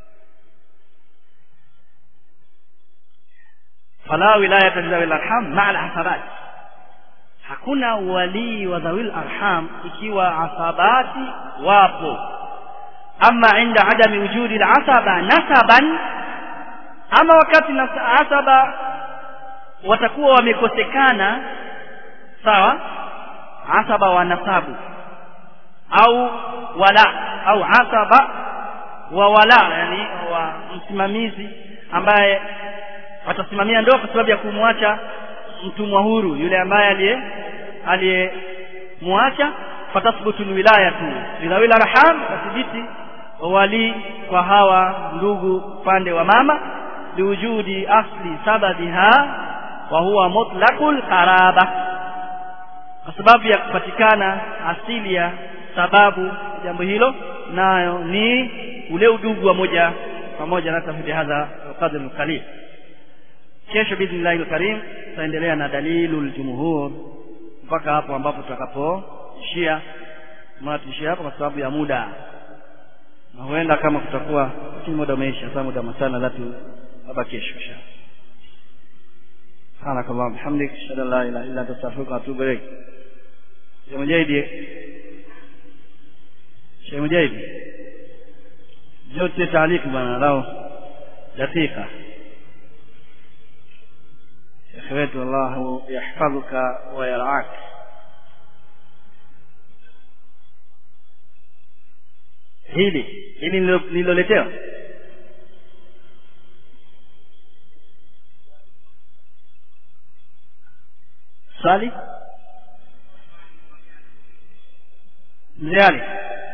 fala wilayata lidhawil arham maa alasabat hakuna walii wa dhawil arham ikiwa asabati wapo ama inda adami wujudi alasaba nasaban ama wakati asaba watakuwa wamekosekana sawa asaba wa nasabu au wala au asaba wa wala yani wa msimamizi ambaye atasimamia ndoa kwa sababu ya kumwacha mtumwa huru yule ambaye aliye aliyemwacha fatathbutu alwilayatu lidhawil arham tathbiti wali kwa hawa ndugu upande wa mama liwujudi asli sababiha wa huwa mutlaqul qaraba kwa sababu ya kupatikana asili ya sababu jambo hilo nayo ni ule udugu wa moja pamoja na tafsiri hadha qadr qalil kesho biidhnillahi alkarim tutaendelea na dalilul jumhur mpaka hapo ambapo tutakapoishia maana tuishie hapo kwa sababu ya muda na huenda kama kutakuwa lakini muda umeisha sasa muda masana latu labda kesho insha سبحانك اللهم وبحمدك اشهد ان لا اله الا انت استغفرك واتوب اليك شيخ مجاهد شيخ مجاهد جوت تعليق bwana lao dakika شيخ wetu Allah yahfadhuka wa yar'ak hili hili nililoletewa swali mzee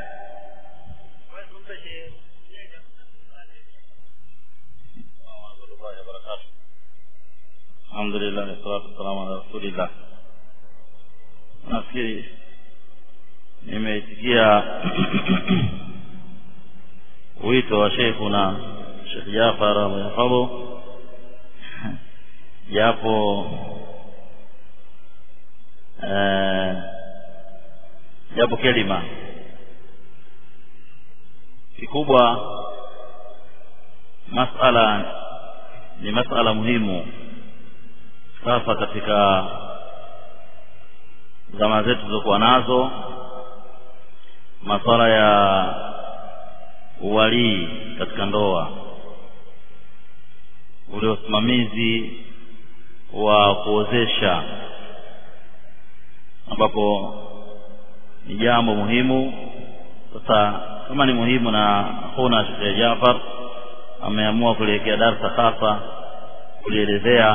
alhamdulillah wassalatu wassalamu ala rasulillah nafikiri nimeitikia wito wa sheikhuna Sheikh Jafar Allah japo eh, japo kelima kikubwa masala ni masala muhimu sasa katika zama zetu zilizokuwa nazo masuala ya uwalii katika ndoa ule usimamizi wa kuozesha ambapo ni jambo muhimu sasa kama ni muhimu na huna Sheikh Jafar ameamua kuliwekea darsa hasa kulielezea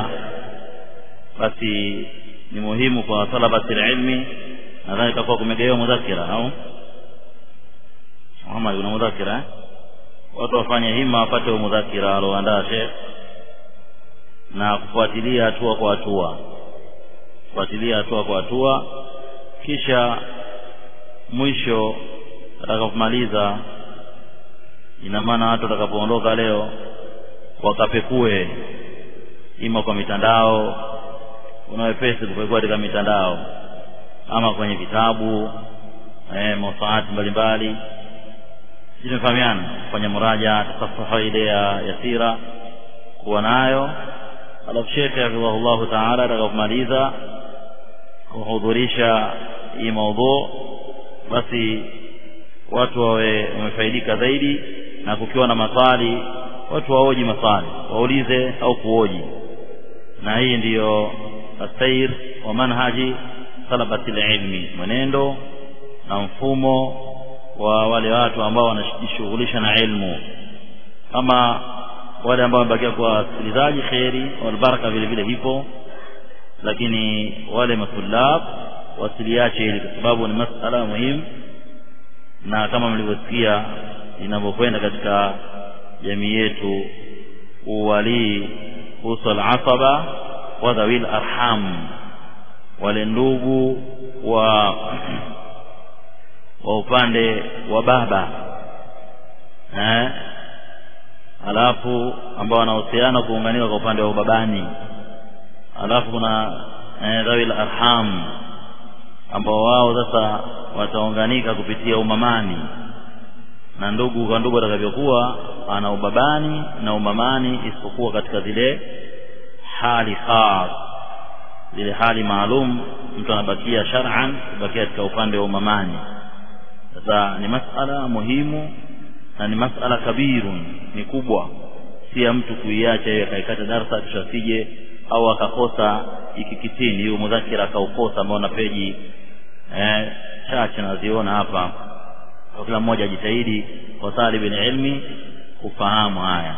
basi ni muhimu kwa talabati ilmi nadhani itakuwa kumegewa mudhakira au Muhammad una mudhakira eh? watu wafanye hima wapate mudhakira aloandaa Sheikh na kufuatilia hatua kwa hatua kufuatilia hatua kwa hatua kisha mwisho atakapomaliza ina maana watu watakapoondoka leo wakapekue ima kwa mitandao kuna wepesi kupekua katika mitandao ama kwenye vitabu eh, masaati mbalimbali sisi tumefahamiana kufanya muraja tasafaha ile ya yasira kuwa nayo alafu shekhe hafidhahullahu taala atakapomaliza kuhudhurisha hii maudhu basi watu wawe wamefaidika zaidi na kukiwa na maswali watu waoji maswali waulize au kuoji na hii ndiyo asair wa manhaji talabati ilmi mwenendo na mfumo wa wale watu ambao wanajishughulisha na ilmu kama wale ambao wamebakia kwa wasikilizaji kheri walbaraka vile vile hipo lakini wale matulab wasiliache hili kwa sababu ni masala muhimu na kama mlivyosikia inavyokwenda katika jamii yetu uwalii kuhusu alasaba wa dhawil arham wale ndugu wa wa upande wa baba eh alafu ambao wanahusiana kuunganika kwa upande wa ubabani alafu kuna eh, dhawil arham ambao wao sasa wataunganika kupitia umamani na ndugu kwa ndugu atakavyokuwa ana ubabani na umamani isipokuwa katika zile hali khas zile hali maalum mtu anabakia shar'an kubakia katika upande wa umamani sasa ni masala muhimu na ni masala kabirun ni kubwa si ya mtu kuiacha hiyo akaikata darsa kisha sije au akakosa ikikitini hiyo mudhakira akaukosa ambao na peji eh, chache naziona hapa kwa kila mmoja ajitahidi kwa talibin ilmi kufahamu haya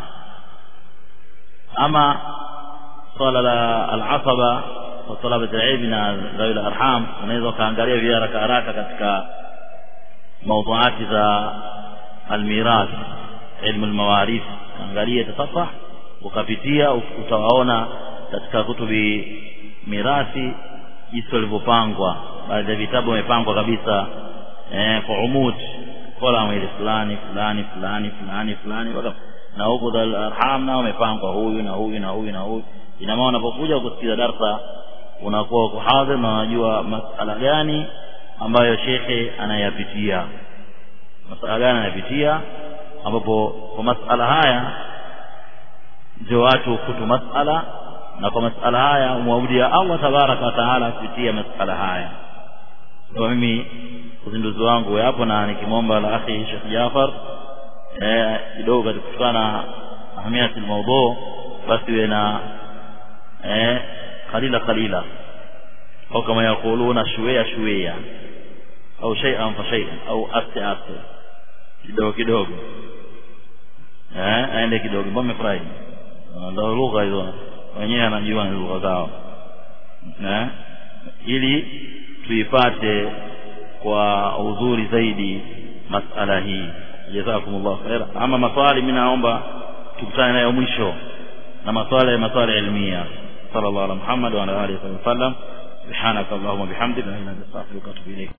ama swala la alasaba wa talabat alilmi na dhawil arham unaweza ukaangalia vya haraka haraka katika mawduati za almirath ilmu almawarith angalia tasafah ukapitia utawaona katika kutubi mirathi jinsi walivyopangwa baadhi ya vitabu vimepangwa kabisa eh, kwa umud kolam ile fulani fulani fulani fulani fulani mpaka na huko dal arham nao wamepangwa huyu na huyu na huyu na huyu ina maana unapokuja kusikiza darsa unakuwa uko hadhir na unajua masala gani ambayo shekhe anayapitia masala gani anayapitia ambapo kwa masala haya ndio watu hukutu masala na kwa masala haya umwabudia Allah tabaraka wa taala kupitia masala haya kwa mimi uzinduzi wangu hapo na nikimwomba la akhi Sheikh Jafar eh kidogo katika kutokana na ahamiyatul mawdu basi iwe na eh qalila qalila au kama yakuluna shويه shويه au shay'an fa shay'an au aste aste kidogo kidogo eh aende kidogo mbona umefurahi ndio lugha hizo wenyewe anajua ni lugha zao eh ili tuipate kwa uzuri zaidi masala hii jazakumullah khair ama maswali mimi naomba tukutane nayo mwisho na maswala ya maswala ilmia sallallahu alaihi Muhammad wa ala alihi wasallam subhanaka allahumma bihamdika la ilaha illa anta astaghfiruka wa atubu ilayk